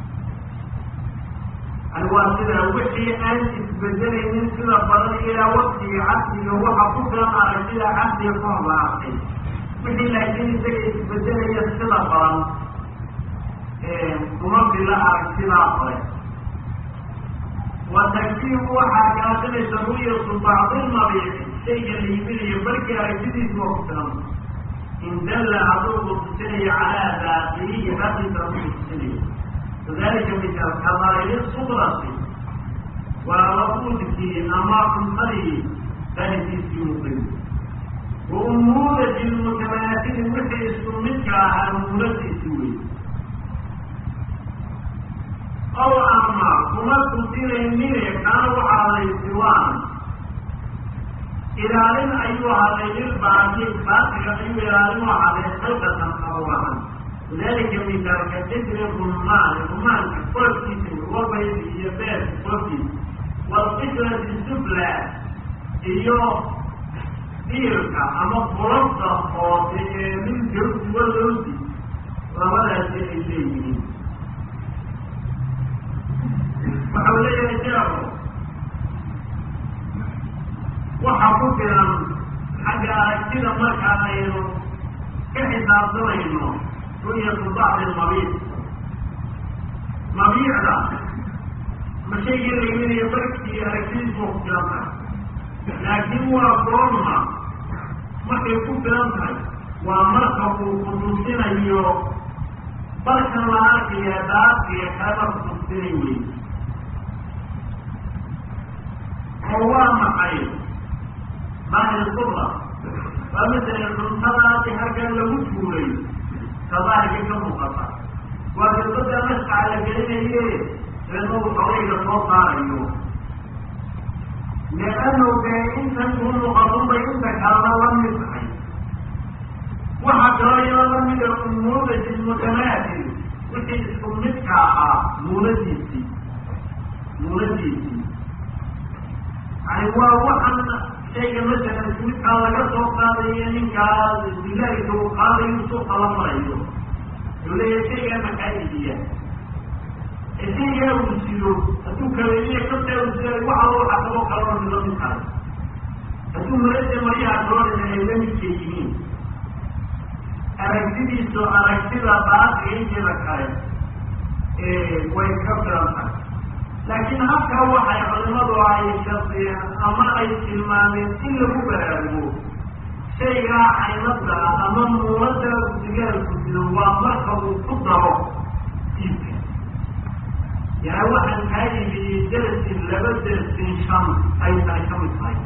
Speaker 2: yani waa sida wixii aan isbedelaynin sida badan ilaa waktiga cabdiga waxa ku filan aragtida cabdiga ka hor la arkay wixii laakiin isaga isbedelaya sida badan kuma fila aragtidaa hore watakfiiru waxaa kaasinaysa ru'yatu bacdi lmabiici shayga la iibinayo markii aragtidiisu waa ku filan in dalla hadduu kutusinayo calaa daaqilihi hadiisa ku kutusinayo wadalika misaal kadaahiri subrati waa laquudkii ama cuntadii daahirkiisii muqim wa umuurati lmutamaasili wixii isku midka ahaa umuuradiisi wey aw ama kuma tusinaynin kaana waxaa laysiwaan ilaalin ayuu haday lilbaaqi baaqiga ayuu ilaalin u haday khalqatan abuurahan lidalika misaalka jidri rumaan rumaanka qoorkiisa wabayd iyo beer qoorkiisa walqidrati sufla iyo diirka ama qulabta hoose ee min jawsi walowsi labadaasi ay leeyihiin waxa uu leeyahay sheekhu waxa ku filan xagga aragtida marka aynu ka xisaabtamayno ru'yatu bacdi lmabiic mabiicda ma shaygii layiminayo barkii aragtidiisu ku filan tahay laakiin waa goorma markay ku filan tahay waa marka uu kutusinayo barkan la arkaya daadkiga kaleba kutusinay wey oo waa maxay daahir kubra waa masala cuntadaasi halkan lagu tuuray ka daahirka ka muuqata waa gabada mascaca la gelinaye eedna uu xogayga soo saarayo leannu dee intan ku muuqatun bay inta kalena la mid tahay waxaa kaloo iyadoo lamida umuudati mutamaatil wixii isku midka ahaa muunadiisii muunadiisii yani waa waxan shayga masalan isku midkaa laga soo qaadayo ninkaa bilaahika uu qaadayo suuqa la marayo uu leeyahay shaygaa maxaa idiya ee shaygaa uu sido hadduu kaleeliya kabtaa uu siday waxa waxa kaloo kaloo mid la mid tahay hadduu marada maryaha kaloo ay la midka yihiin aragtidiisu aragtida baaqiga inteeda kale way ka filan tahay laakiin halkaa waxay culimadu ay shardiyeen ama ay tilmaameen in lagu baraarugo shaygaa caynada ama muulada sigaalku sido waa marka uu ku daro iibka yani waxaan kaa iibiyey darasin laba darasin shan ay tahay ka mid tahay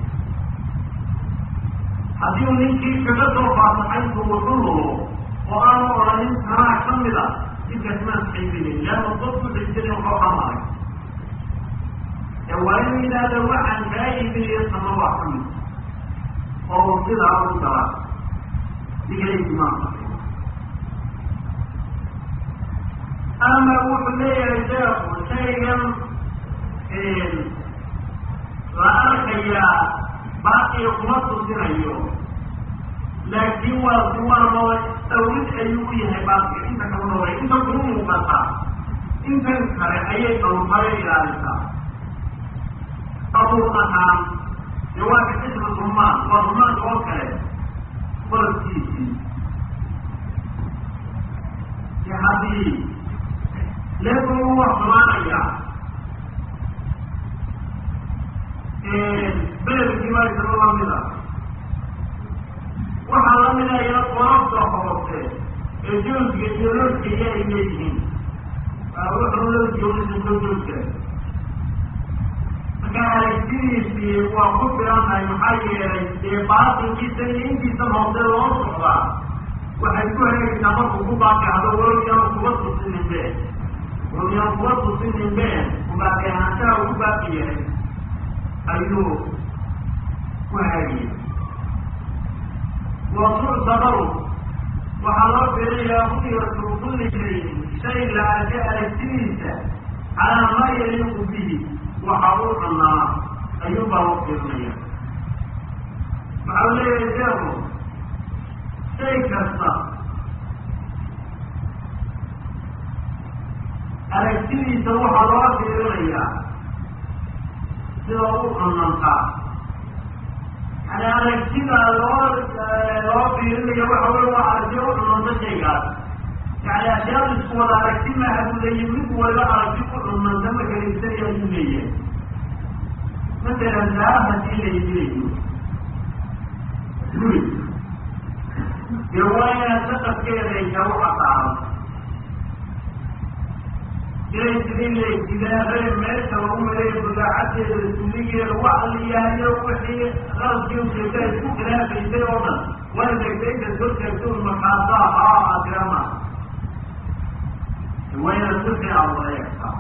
Speaker 2: haddii uu ninkii kaga soo faataxayntu wuxu lulo oo aanu odhanin tanaa ka mid a ninkaas maan saxiibinin leanna dadku xijin waxoo xamaaray ee waa inuu yidhaahda waxaan kaa iibinayo tama waa ka mid oo sidaa u dara digalaytimaamka ama wuxuu leeyahay sheekhu shaygan la arkayaa baaqiga kuma tusinayo laakiin waa kuwarmada awlid ayuu u yahay baaqiga inta kama noolay inta kuma muuqata intan kale ayay dhowrtaya ilaalisaa abuur ahaan dee waa ka xisba rumaan waa rumaanka oo kale barabkiisii de haddii leeku u wax xumaanayaa beledkii waa isaba lamida waxaa lamida iyada qorafta hoose ee joogga iyo lorkaya ay leeyihiin wuxuu loo joogisa soo joogta marka aragtidiisii waa ku filan tahay maxaa yeelay dee baatinkiisa iyo intiisa hoose loo socdaa waxay ku hegaysaa markuu ku baaqihdo walowyaan kuba tusinin be walowyaan kuba tusinin be kubaaqi ahaanshaha ugu baaqi yahay ayuu ku hagaya wasuctabaru waxaa loo fiirinayaa ru'yatu kulli shayin shay la arka aragtidiisa calaa maa yaliiqu bihi waxa uu cunaa ayuu baa loo fiirinaya waxa uu leeyahay sheekhu shay kasta aragtidiisa waxaa loo fiirinayaa sida u cunantaa yani aragtida loo loo fiirinayo waxa wey waa aragti u cunanta shaygaas yani ashyaada isku wada aragti maaha buu leeyahy mid waliba aragti ku cunanta marka laibsanaya ayuu leeyahay masalan daa hadii la iibinayo guri dee waa inaad saqafkeeda ay taa u casaaran inay sidin leegtidaaree meesha lagu maleeyo budaacadeeda suligeeda waxa la yahayo wixii qaladkii ujeeda ay ku khilaafaysay oo dhan waa degdegta soo sheegto markaasaa haa adirama waa inaad si fiican wada eegtaa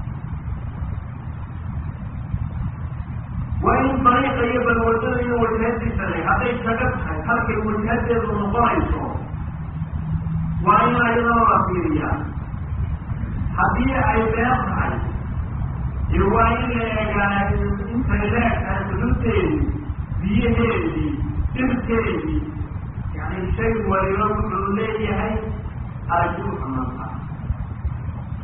Speaker 2: waa in dariiqa iyo balwadada iyo wajhadiisa le hadday kaga tahay halkay wajhadeedu noqonayso waa in ayadoo la fiiriyaa haddii ay been tahay dee waa in la eegaa intay leegtahay xuduudeedii biyaheedii dhirteedii yani shay waliba wuxuu leeyahay aragti u xamantaa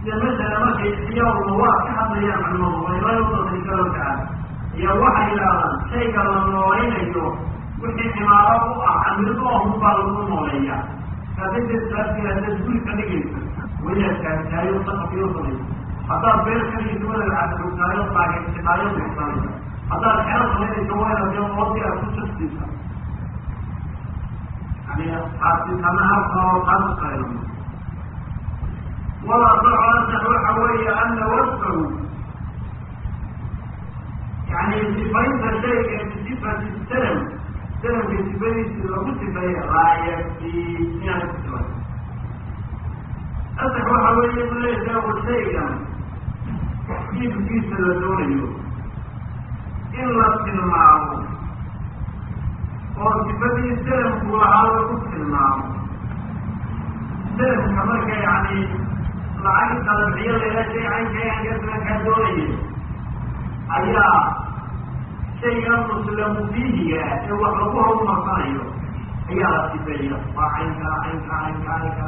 Speaker 2: sida masala markay ixtiyaaruma waa ka hadlayaan culimadu waymay udasay galowkaa iyo waxay yidhaahdaan shayga la noolaynayo wixii cimaaro u ah camrido ahun baa lagu nooleeya kaadinteed salaadkii haddaad guri ka dhigaysa weliyaa taagtaayo saqafiyo samaysa haddaad beer ka dhigaysa wadaad cadrugtaayo taageertaayo buxsanaysa haddaad xero samaynaysa wayna dee oodii aad ku jaftiisa yani taasitana halkanoo taas qaylo walasaxo asax waxa weeye ana wasfahu yani sifaynta shayga bisifati salam salamka sifadiisi lagu sifeeye raayati inaan ku sifay asax waxa weeye bu leeyahay shaygan iibkiisa la doonayo in la tilmaamo oo sifadii salamku lahaa lagu tilmaamo salamka marka yani lacag qalabciyo leela shay caynkaankasankaa doonaya ayaa shayga muslamu fiihiga ee wax lagu horumarsanayo ayaa la sifeeya waa caynka caynka caynka caynka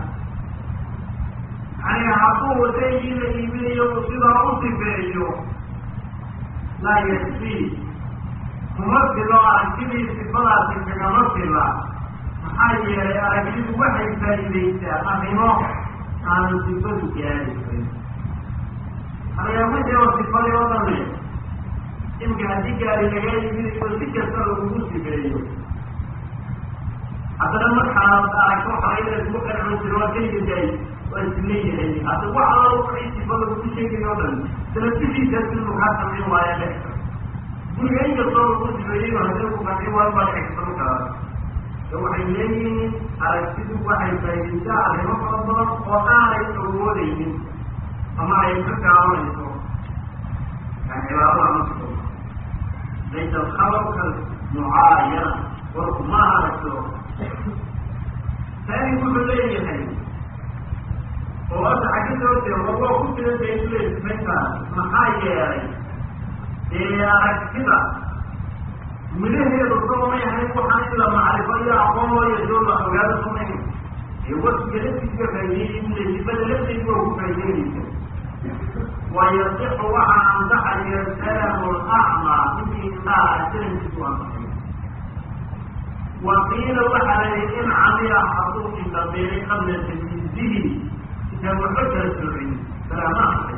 Speaker 2: yani hadduu shaygii la iibinayo uu sidaa u sifeeyo laa yakfi kuma filo aragtidii sifadaasi kagama fila maxaa yeelay aragtidu waxay faa'iidaysaa arrimo aanu sifadu gaadaysayn halayaamajao sifadii oo dhame imka haddii gaari lagaa iibinayo si kasta lagugu sifeeyo haddana markaad aragto xalayda isku qanco jiro waa kaygaday waa isleeyahay hadda wax alla wixii sifa lagugu sheegayo o dhan salafisiisaas inuu kaa samayn waaya dhexka guriga inkastoo lagu sifeeyey hadii ku qaci waa baa dhexsan karaa e waxay leeyihiin aragtidu waxay faaidaysaa arrimo fara badan oo aanay awoodaynin ama ay ka gaabanayso yani cibaarada masko laysa alkhabarka mucaayana warku ma aragto taani wuxuu leeyahay oo hadda xagga soo jeedo waa ku jira daysuleey sifayntaas maxaa yeelay dee aragtida midhaheedu sabamay ahayn waxaan in la macrifo iyo aqoon loo yeesho la ogaado samayn ee wasiga laftiisa faa'ideeyey bule sifada lafteedu waa ku faa'ideynaysa wayasixu waxaa ansaxaya salamu lacmaa ninkii indhaha salamkiisu ansaxay waqiila waxaa la yihi in camila hadduu indhabeelay qabla tamyiizihi intaan waxba kala soocin salaama ansaxay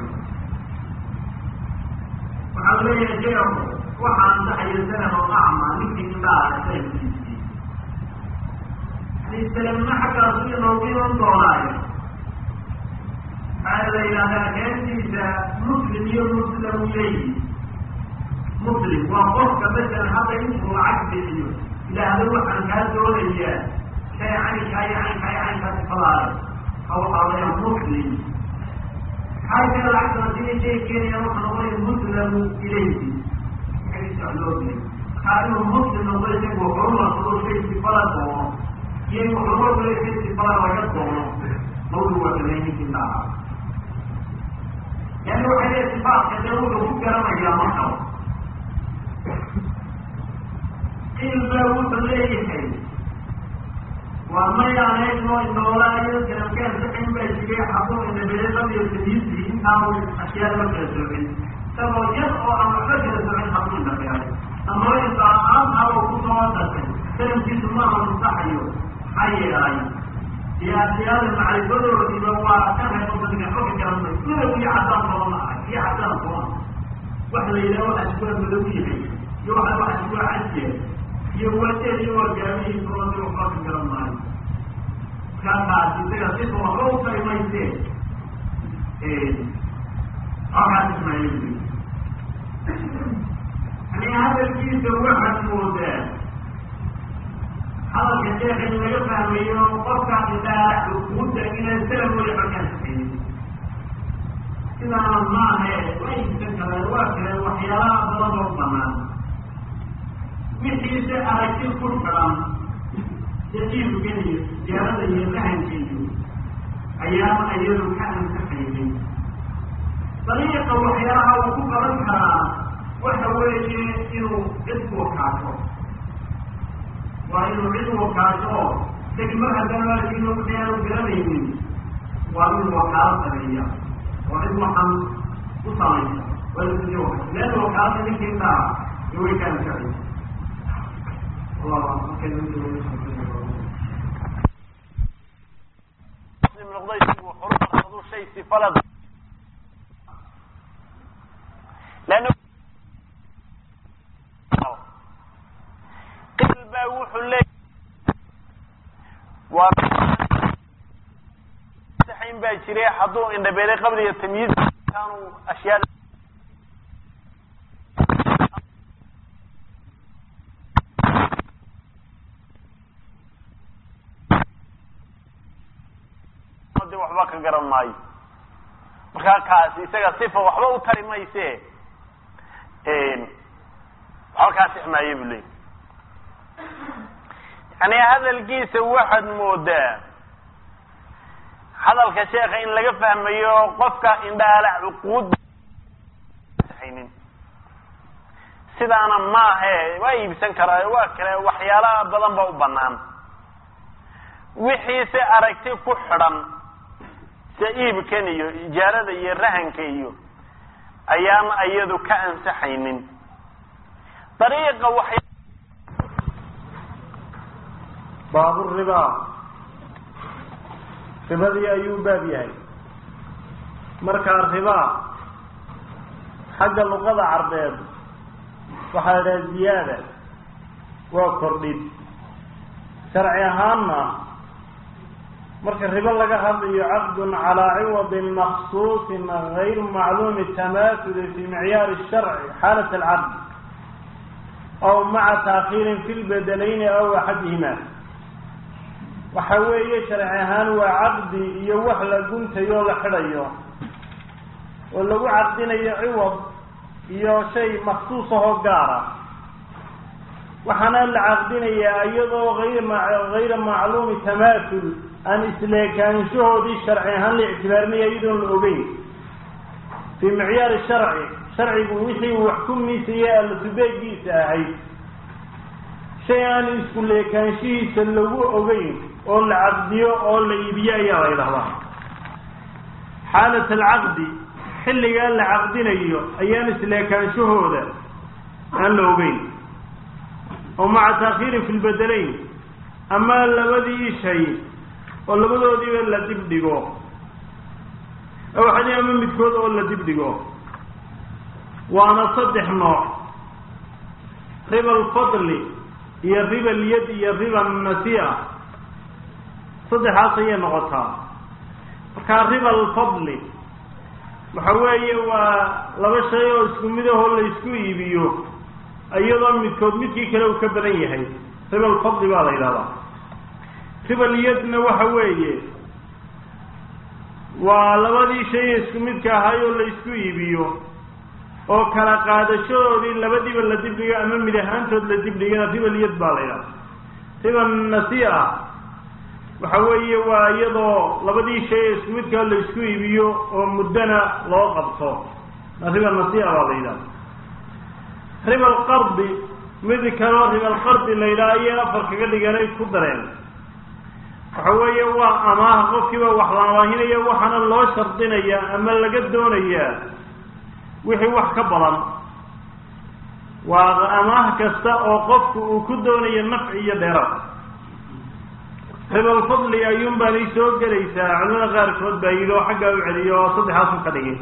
Speaker 2: waxaa leeyahay sheekhu waxaa ansaxaya salamu acmaa ninkii indhaha salamkiisii yani salamna xaggaasu inoogu iman doonaayo waxaa la yidhahdaa keentiisa muslim iyo muslim leyi muslim waa qofka masalan hadda intuu lacag bixiyo ilaahda waxaan kaa doonayaa shay caynkaa iyo caynkaa iyo caynkaa sifadaale hawxaadaya muslim maxaa kale lacagtana sidii shay keenaya wuxuu noqonaya muslamu ilayhi loogelay markaa inuu muslim noqdo isagu horumarsado shay sifada doono iyo in horumarkale shay sifada laga doono mawdu waa samayninkii dhaca yani waxay leeya sifaatka dee wuxuu ku garanayaa markaba ilba wuxuu leeyahay waa mayaanayno inoolaayo garamkaan saxin baa jiray xabuu inabele labiyo sadiisi intaanu ashyaada ma kala soocin isagoo yar oo aan waxba kala soocin xabuu inabeelay ama intaaaantaa uu ku soo dasay salamkiisu maaha musaxayo maxaa yeelay iyo ashyaada macrifadoodiiba waa ka reebo dadka xoga garanay madow iyo cadaan toona ma arag iyo cadaan toona wax la yidhaha waxa iskuwa madow yahay iyo waxa waxa iskuwa cajiya iyo wadeed iyo wargaamihii toona waxba ka garan maayo kaakaas isaga sifa waxba u tari maysee halkaas ismaayil yani hadalkiisa waxaad moodaa hadalka sheekh in laga fahmayo qofka indhaha ukuuda inay salam weli xorkaan saxeeyey sidaana maahe waa inta kale waa kale waxyaalaha badan oo banaan wixiise aragti ku xidan dajiibkan iyo sijaarada iyo fahankeedu ayaama iyadu ka ansaxaynin dariiqa waxyaalaha uu ku qaban karaa waxa weeye inuu cidku kaato waa inuu cid wakaaso degmo haddana laakiin waxyaanu garanaynin waa inuu wakaalo sameeya oo cid waxan u samaysa waa inuu wakala leanna wakaalada ninkii intaa iyo way kaan jecay
Speaker 1: lann qil baa wuxuu leeya waa saxayn baa jiray hadduu indhabeelay qabliga tamyiiz kaanu ashyaa waxba ka garan maayo markaa kaasi isaga sifa waxba u tari mayse waxba kaa six maayo buu leey yani hadalkiisa waxaad moodaa hadalka sheeka in laga fahmayo qofka indhaala cuquud haynin sidaana maahe waa iibsan karaa waa kale waxyaalaha badan ba u banaan wixiise aragti ku xidhan sida iibkan iyo ijaarada iyo rahanka iyo ayaan iyadu ka ansaxaynin dariiqa waxay
Speaker 3: baaburiba ribadii ayuu baab yahay markaa riba xagga luqada carbeed waxaa la idhaha ziyaada waa kordhid sharci ahaanna marka ribo laga hadlayo caqdun calaa ciwadin maksuusin gayru macluumi tamaasuli fi micyaari sharci xaalat alcaqd aw maca taakhiirin fi lbedelayni aw axadihima waxa weeye sharci ahaan waa caqdi iyo wax la guntayo la xidhayo oo lagu caqdinayo ciwad iyo shay maksuus ahoo gaara waxaana la caqdinayaa iyadoo ayra macluumi tamaasul aan isleekaanshahoodii sharci ahaan la ictibaarinaya iyadoon la ogeyn fii micyaari sharci sharcigu wixii wax ku miisaya allatubeegiisa ahayd shay aan isku leekaanshihiisa lagu ogeyn oo la caqdiyo oo la iibiyo ayaa la ydhahdaa xaalat alcaqdi xilligaa la caqdinayo ayaan isleekaanshahooda aan la ogeyn oo maca taakhiirin fi lbedelayn ama labadii shay oo labadoodiiba la dib dhigo waxadi ama midkood oo la dib dhigo waana saddex nooc riba alfadli iyo riba alyad iyo riba nasiya saddexaas ayay noqotaa markaa riba alfadli waxa weeye waa laba shay oo isku mid ahoo la isku iibiyo iyadoo midkood midkii kale uu ka badan yahay riba alfadli baa la yidhahdaa riba alyadna waxa weeye waa labadii shay isku midka ahay oo la isku iibiyo oo kala qaadashadoodii labadiiba la dibdhigo ama mid ahaantood la dibdhigana riba alyad baa la yidhahdaa riba nasiya waxa weeye waa iyadoo labadii shay isku midkaa la isku iibiyo oo muddana loo qabto riba nasiya baa la yidhahda riba alqardi mid kaloo riba alqardi la yidhaha ayay afar kaga dhiganay ku dareen waxa weeye waa amaaha qofkiiba wax laamaahinaya waxaana loo shardinayaa ama laga doonayaa wixii wax ka badan waa amaah kasta oo qofku uu ku doonayo nafci iyo dheeraad ribalfadli ayuun baanay soo gelaysaa culimada qaarkood baa yidhi oo xaggaa u celiyo oo saddexaasun ka dhigay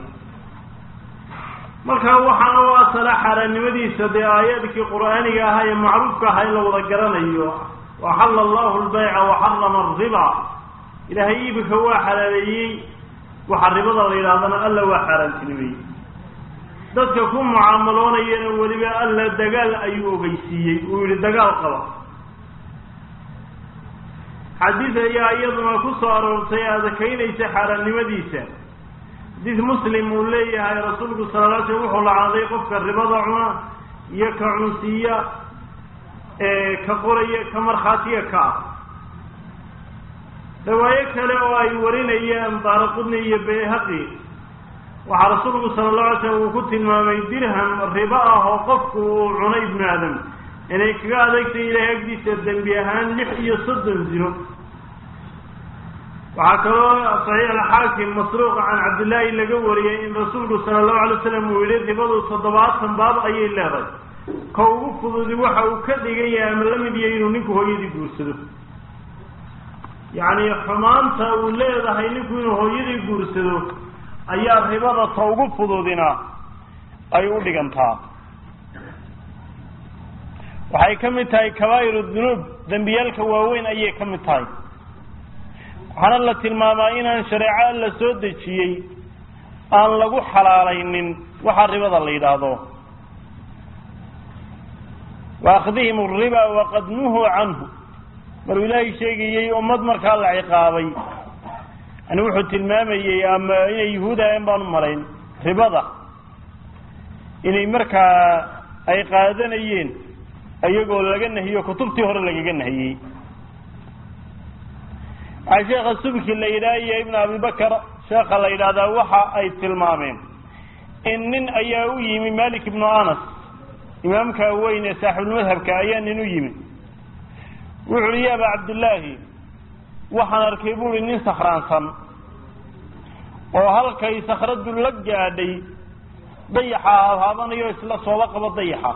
Speaker 3: marka waxaana u asala xaaraannimadiisa dee aayaadkii qur'aaniga ahaa ee macruufka ahaa in la wada garanayo waxalla allahu lbayca waxarama ariba ilaahay iibika waa xalaaleeyey waxa ribada la yidhahdana alla waa xaaraantinimeeyey dadka ku mucaamaloonayana weliba alla dagaal ayuu ogeysiiyey uu yihi dagaal qaba xadiid ayaa iyaduna ku soo aroortay adakaynaysa xaaraannimadiisa xadiid muslim uu leeyahay rasuulku sala la slam wuxuu lacaaday qofka ribada cuna iyo ka cunsiiya ka qoraya ka markhaatiya ka ah riwaayo kale oo ay warinayaan daaraqudni iyo bayhaqi waxaa rasuulku sala allahu alay slam uu ku tilmaamay dirham ribo ah oo qofku uu cunay ibnu aadam inay kaga adagtay ilaahay agdiisa dembi ahaan lix iyo soddon ziro waxaa kaloo saxiix alxaakim masruuqa can cabdillaahi laga wariyey in rasuulku sala allahu alay slam uu yihi ribadu toddobaatan baab ayay leedahay ka ugu fududi waxa uu ka dhigan yahay ama la mid yahay inuu ninku hooyadii guursado yacni xumaanta uu leedahay ninku inuu hooyadii guursado ayaa ribada ta ugu fududina ay u dhigantaa waxay ka mid tahay kabaa'ir dunuub dembiyaalka waaweyn ayay ka mid tahay waxaana la tilmaamaa inaan shareeco alla soo dejiyey aan lagu xalaalaynin waxa ribada la yidhaahdo wa akhdihim ariba waqad nuhuu canhu maruu ilaahay sheegayey ummad markaa la ciqaabay yani wuxuu tilmaamayey ama inay yuhuud ahayn baan u malayn ribada inay markaa ay qaadanayeen iyagoo laga nahiyo kutubtii hore lagaga nahiyey waxaa sheekha subki la yidhaha iyo ibn abibakar sheekha la yidhaahdaa waxa ay tilmaameen in nin ayaa u yimi malik ibnu anas imaamka weyn ee saaxibulmadhabka ayaa nin u yimi wuxu uhi ya aba cabdillaahi waxaan arkay buuhi nin sakhraansan oo halkay sakhradu la gaadhay dayaxa haabanayo isla sooba qabo dayaxa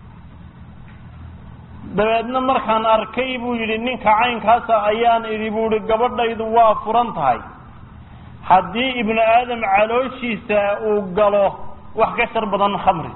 Speaker 3: dabeedna markaan arkay buu yidhi ninka caynkaasa ayaan idhi buu ihi gabadhaydu waa furan tahay haddii ibnu aadam calooshiisa uu galo wax ka shar badan khamri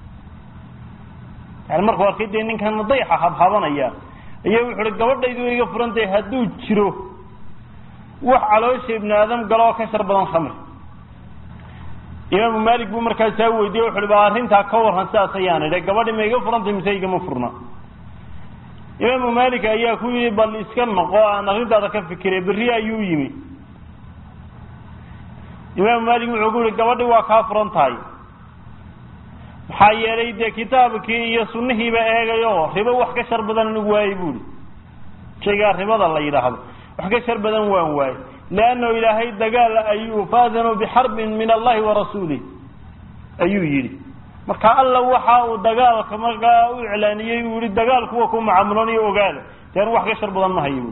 Speaker 3: yani markuu arkay dee ninkan dayaxa habhabanaya ayaa wuxu uhi gabadhaydu way iga furan tahay hadduu jiro wax caloosha ibnu aadam galo oo ka shar badan khamri imaamu malik buu markaasaa weydiye wuxu uhi ba arrintaa ka warran sidaas ayaan idhi gabadhi ma iga furantay mise igama furna imaamu malik ayaa ku yidhi bal iska noqo aan arrintaada ka fikiray berri ayuu yimi imaamu malik wuxuu ku yihi gabadhi waa kaa furan tahay maxaa yeelay dee kitaabkii iyo sunnihiiba eegayo ribo wax ka shar badan anigu waayey buuhi shaygaa ribada la yidhaahdo wax ka shar badan waan waayey leannahu ilaahay dagaal ayuu faadanuu bixarbin min allahi wa rasuulih ayuu yidhi marka alla waxa uu dagaalka markaa u iclaaniyey uu yihi dagaal kuwa ku macaamulanayo ogaada dean wax ka shar badan ma hayo buui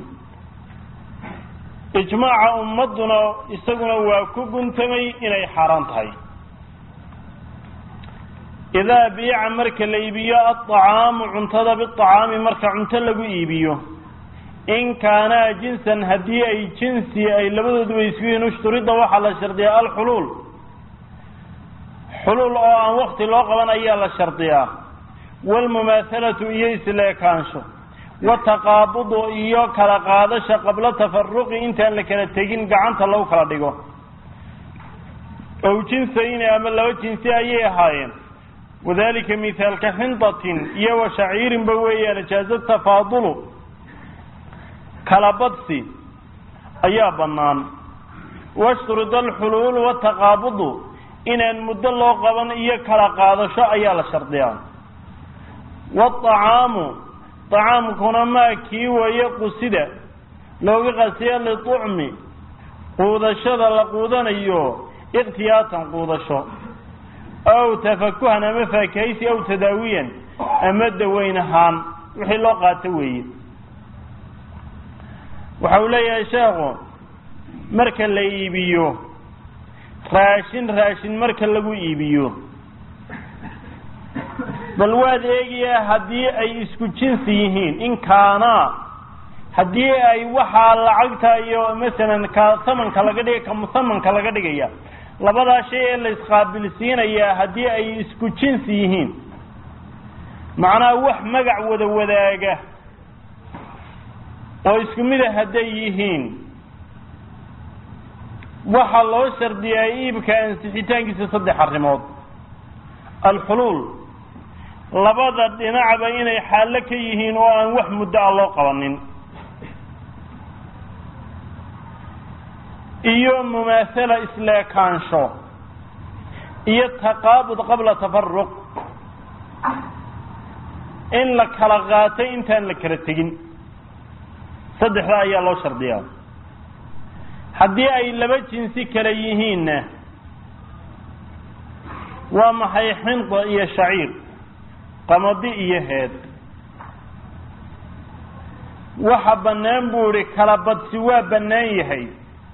Speaker 3: ijmaaca ummadduna isaguna waa ku guntamay inay xaaraan tahay idaa biica marka la iibiyo aطacaamu cuntada biطacaami marka cunto lagu iibiyo in kaanaa jinsan haddii ay jinsi ay labadooduba isku yihiin ushturida waxaa la shardiyaa alxuluul xuluul oo aan wakti loo qaban ayaa la shardiyaa waalmumaahalatu iyo isleekaansho wataqaabudu iyo kala qaadasha qabla tafaruqi intaan la kala tegin gacanta lagu kala dhigo ow jinsayni ama laba jinsi ayay ahaayeen wadalika mithaalka xindatin iyo wa shaciirinba weeyaan jaaza tafaadulu kala badsi ayaa bannaan washturida alxuluul wataqaabudu inaan muddo loo qaban iyo kala qaadasho ayaa la shardiyaa waacaamu acaamkuna maa kii weeye qusida looga qasiya liucmi quudashada la quudanayo ikhtiyaatan quudasho aw tafakuhan ama faakahaysi aw tadaawiyan ama daweyn ahaan wixii loo qaato weeye waxa uu leeyahay sheekhu marka la iibiyo raashin raashin marka lagu iibiyo bal waad eegayaa haddii ay isku jinsi yihiin in kaanaa haddii ay waxaa lacagta iyo masalan ka samanka laga dhig ka musamanka laga dhigaya labadaa shay ee la isqaabilsiinayaa haddii ay isku jinsi yihiin macnaha wax magac wada wadaaga oo isku mida hadday yihiin waxaa loo shardiyaa iibka ansixitaankiisa saddex arrimood alxuluul labada dhinacba inay xaallo ka yihiin oo aan wax muddo a loo qabanin iyo mumaasala isleekaansho iyo taqaabud qabla tafaruq in la kala qaatay intaan la kala tegin saddexda ayaa loo shardiyaa haddii ay laba jinsi kale yihiinna waa maxay xinda iyo shaciir qamadi iyo heed waxa bannaan buu idhi kala badsi waa bannaan yahay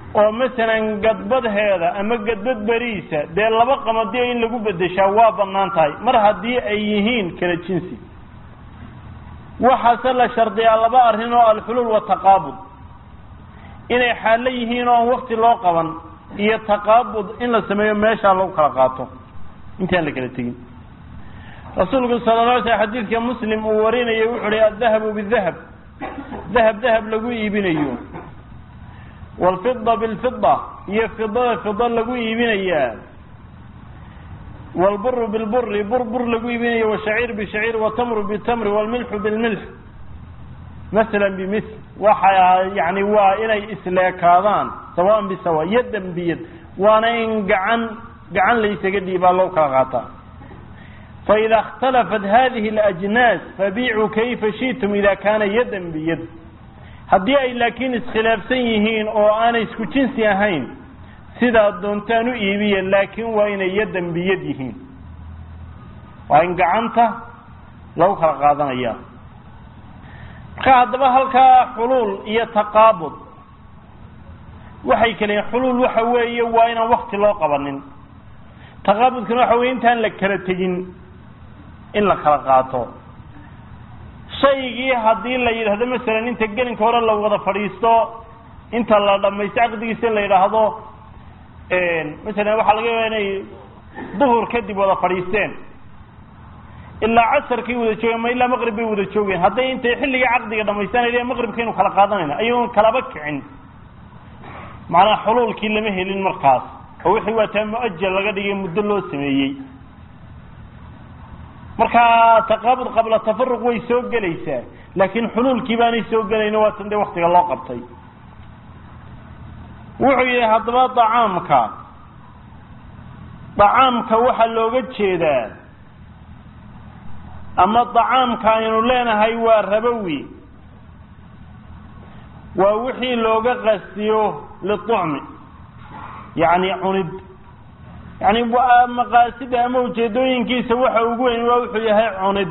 Speaker 3: oo masalan gadbadheeda ama gadbad beriisa dee laba qamadiyo in lagu bedeshaa waa bannaan tahay mar haddii ay yihiin kala jinsi waxaase la shardiyaa laba arrin oo alxuluul wataqaabud inay xaallo yihiin oo aan wakti loo qaban iyo taqaabud in la sameeyo meeshaa lagu kala qaato intaan la kala tegin rasuulku sala la alay slam xadiidka muslim uu warinayay wuxu uhi addahabu bidahab dahab dahab lagu iibinayo waalfida bilfida iyo fidada fida lagu iibinayaa waalburu bilburi bur bur lagu iibinayo washaciir bishaciir watamru bitamri waalmilxu bilmilx masalan bimithl waxa yani waa inay isleekaadaan sawaan bisawa yadan biyad waana in gacan gacan laysaga dhiibaa loo kala qaataa faida اkhtalafat hadihi اlajnaas fabiicuu kayfa shitum ida kaana yadan biyad haddii ay laakiin iskhilaafsan yihiin oo aanay isku jinsi ahayn sidaa doontaan u iibiya laakiin waa inay yadan biyad yihiin waa in gacanta lagu kala qaadanaya marka haddaba halkaa xuluul iyo taqaabud waxay kaleyiin xuluul waxa weeye waa inaan wakti loo qabanin taqaabudkuna waxa weye intaan la kala tegin in la kala qaato shaygii haddii la yidhaahdo masalan inta gelinka hore la wada fadhiisto inta la dhamaysto caqdigiisa in la yidhaahdo masalan waxaa laga yaaba inay duhur kadib wada fadhiisteen ilaa casarkay wada joogeen ma ilaa maqrib bay wada joogeen hadday intay xilligii caqdiga dhamaystanay maqribkaynu kala qaadanayna ayagoon kalaba kicin macnaha xuluulkii lama helin markaas oo wixii waa taa mu-ajal laga dhigay muddo loo sameeyey marka taqaabud qabla tafaruq way soo gelaysaa laakiin xuluulkii baanay soo gelayna waa tan dee waktiga loo qabtay wuxuu yihi haddaba dacaamka dacaamka waxaa looga jeedaa ama dacaamka aynu leenahay waa rabowi waa wixii looga qastiyo liucmi yacni cunid yani maqaasida ama ujeedooyinkiisa waxa ugu weyn waa wuxuu yahay cunid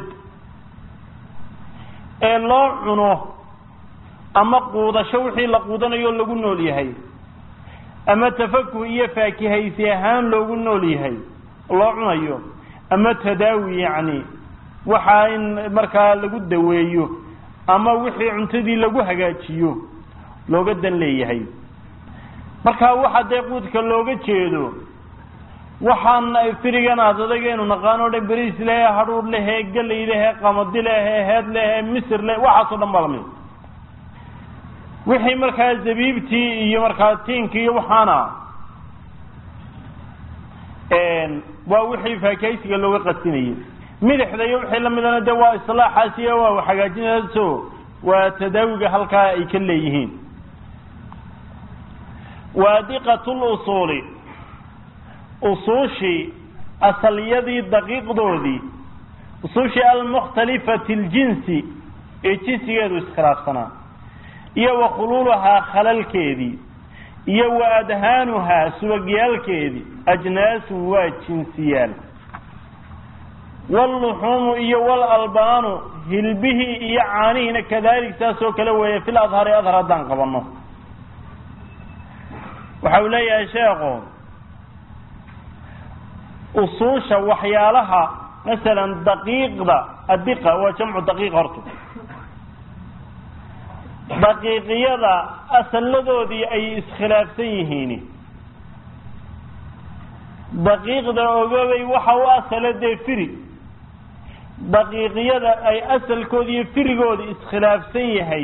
Speaker 3: ee loo cuno ama quudasho wixii la quudanayo lagu nool yahay ama tafakuh iyo faakihaysi ahaan loogu nool yahay loo cunayo ama tadaawi yacni waxaa in markaa lagu daweeyo ama wixii cuntadii lagu hagaajiyo looga dan leeyahay marka waxa dee quudka looga jeedo waxaan firigan aad adagaynu naqaan o dhan beriis lehe hadhuur lehe gelay lehe qamadi lehe heed lehe misir le waxaasoo dhan baa lamid wixii markaa zabiibtii iyo markaa tiinkii iyo waxaana waa wixii faakahaysiga looga qasinayay midixda iyo wixii lamidana de waa islaaxaas iyo waa hagaajinayso waa tadaawiga halkaa ay ka leeyihiin waadiqat lusuuli usuushii asalyadii daqiiqdoodii usuushii almukhtalifati ljinsi ee jinsigeedu iskhilaafsanaa iyo wa khuluuluhaa khalalkeedii iyo wa adhaanuhaa subagyaalkeedii ajnaasun waa jinsiyaal waalluxuumu iyo waalalbaanu hilbihii iyo caanihiina kadalik saas oo kale weeye fil adhari adhar haddaan qabanno waxa uu leeyahay sheekhu usuusha waxyaalaha masalan daqiiqda adiqa waa jamcu daqiiq horta daqiiqiyada asalladoodii ay iskhilaafsan yihiin daqiiqda ogoobay waxa u asala dee firi daqiiqiyada ay asalkoodi iyo firigooda iskhilaafsan yahay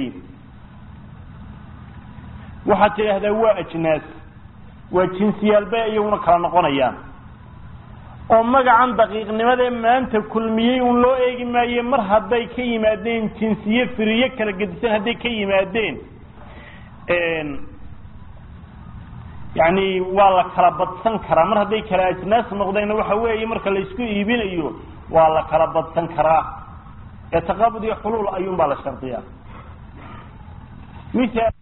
Speaker 3: waxaad tidhaahdaa waa ajnaas waa jinsiyaal bay iyaguna kala noqonayaan oo magacan daqiiqnimadee maanta kulmiyey un loo eegi maaye mar hadday ka yimaadeen jinsiye firiye kala gedisan hadday ka yimaadeen yani waa la kala badsan karaa mar hadday kala ajnaas noqdeenna waxa weeye marka la isku iibinayo waa la kala badsan karaa ee taqaabud iyo xuluul ayuun baa la shardiyaa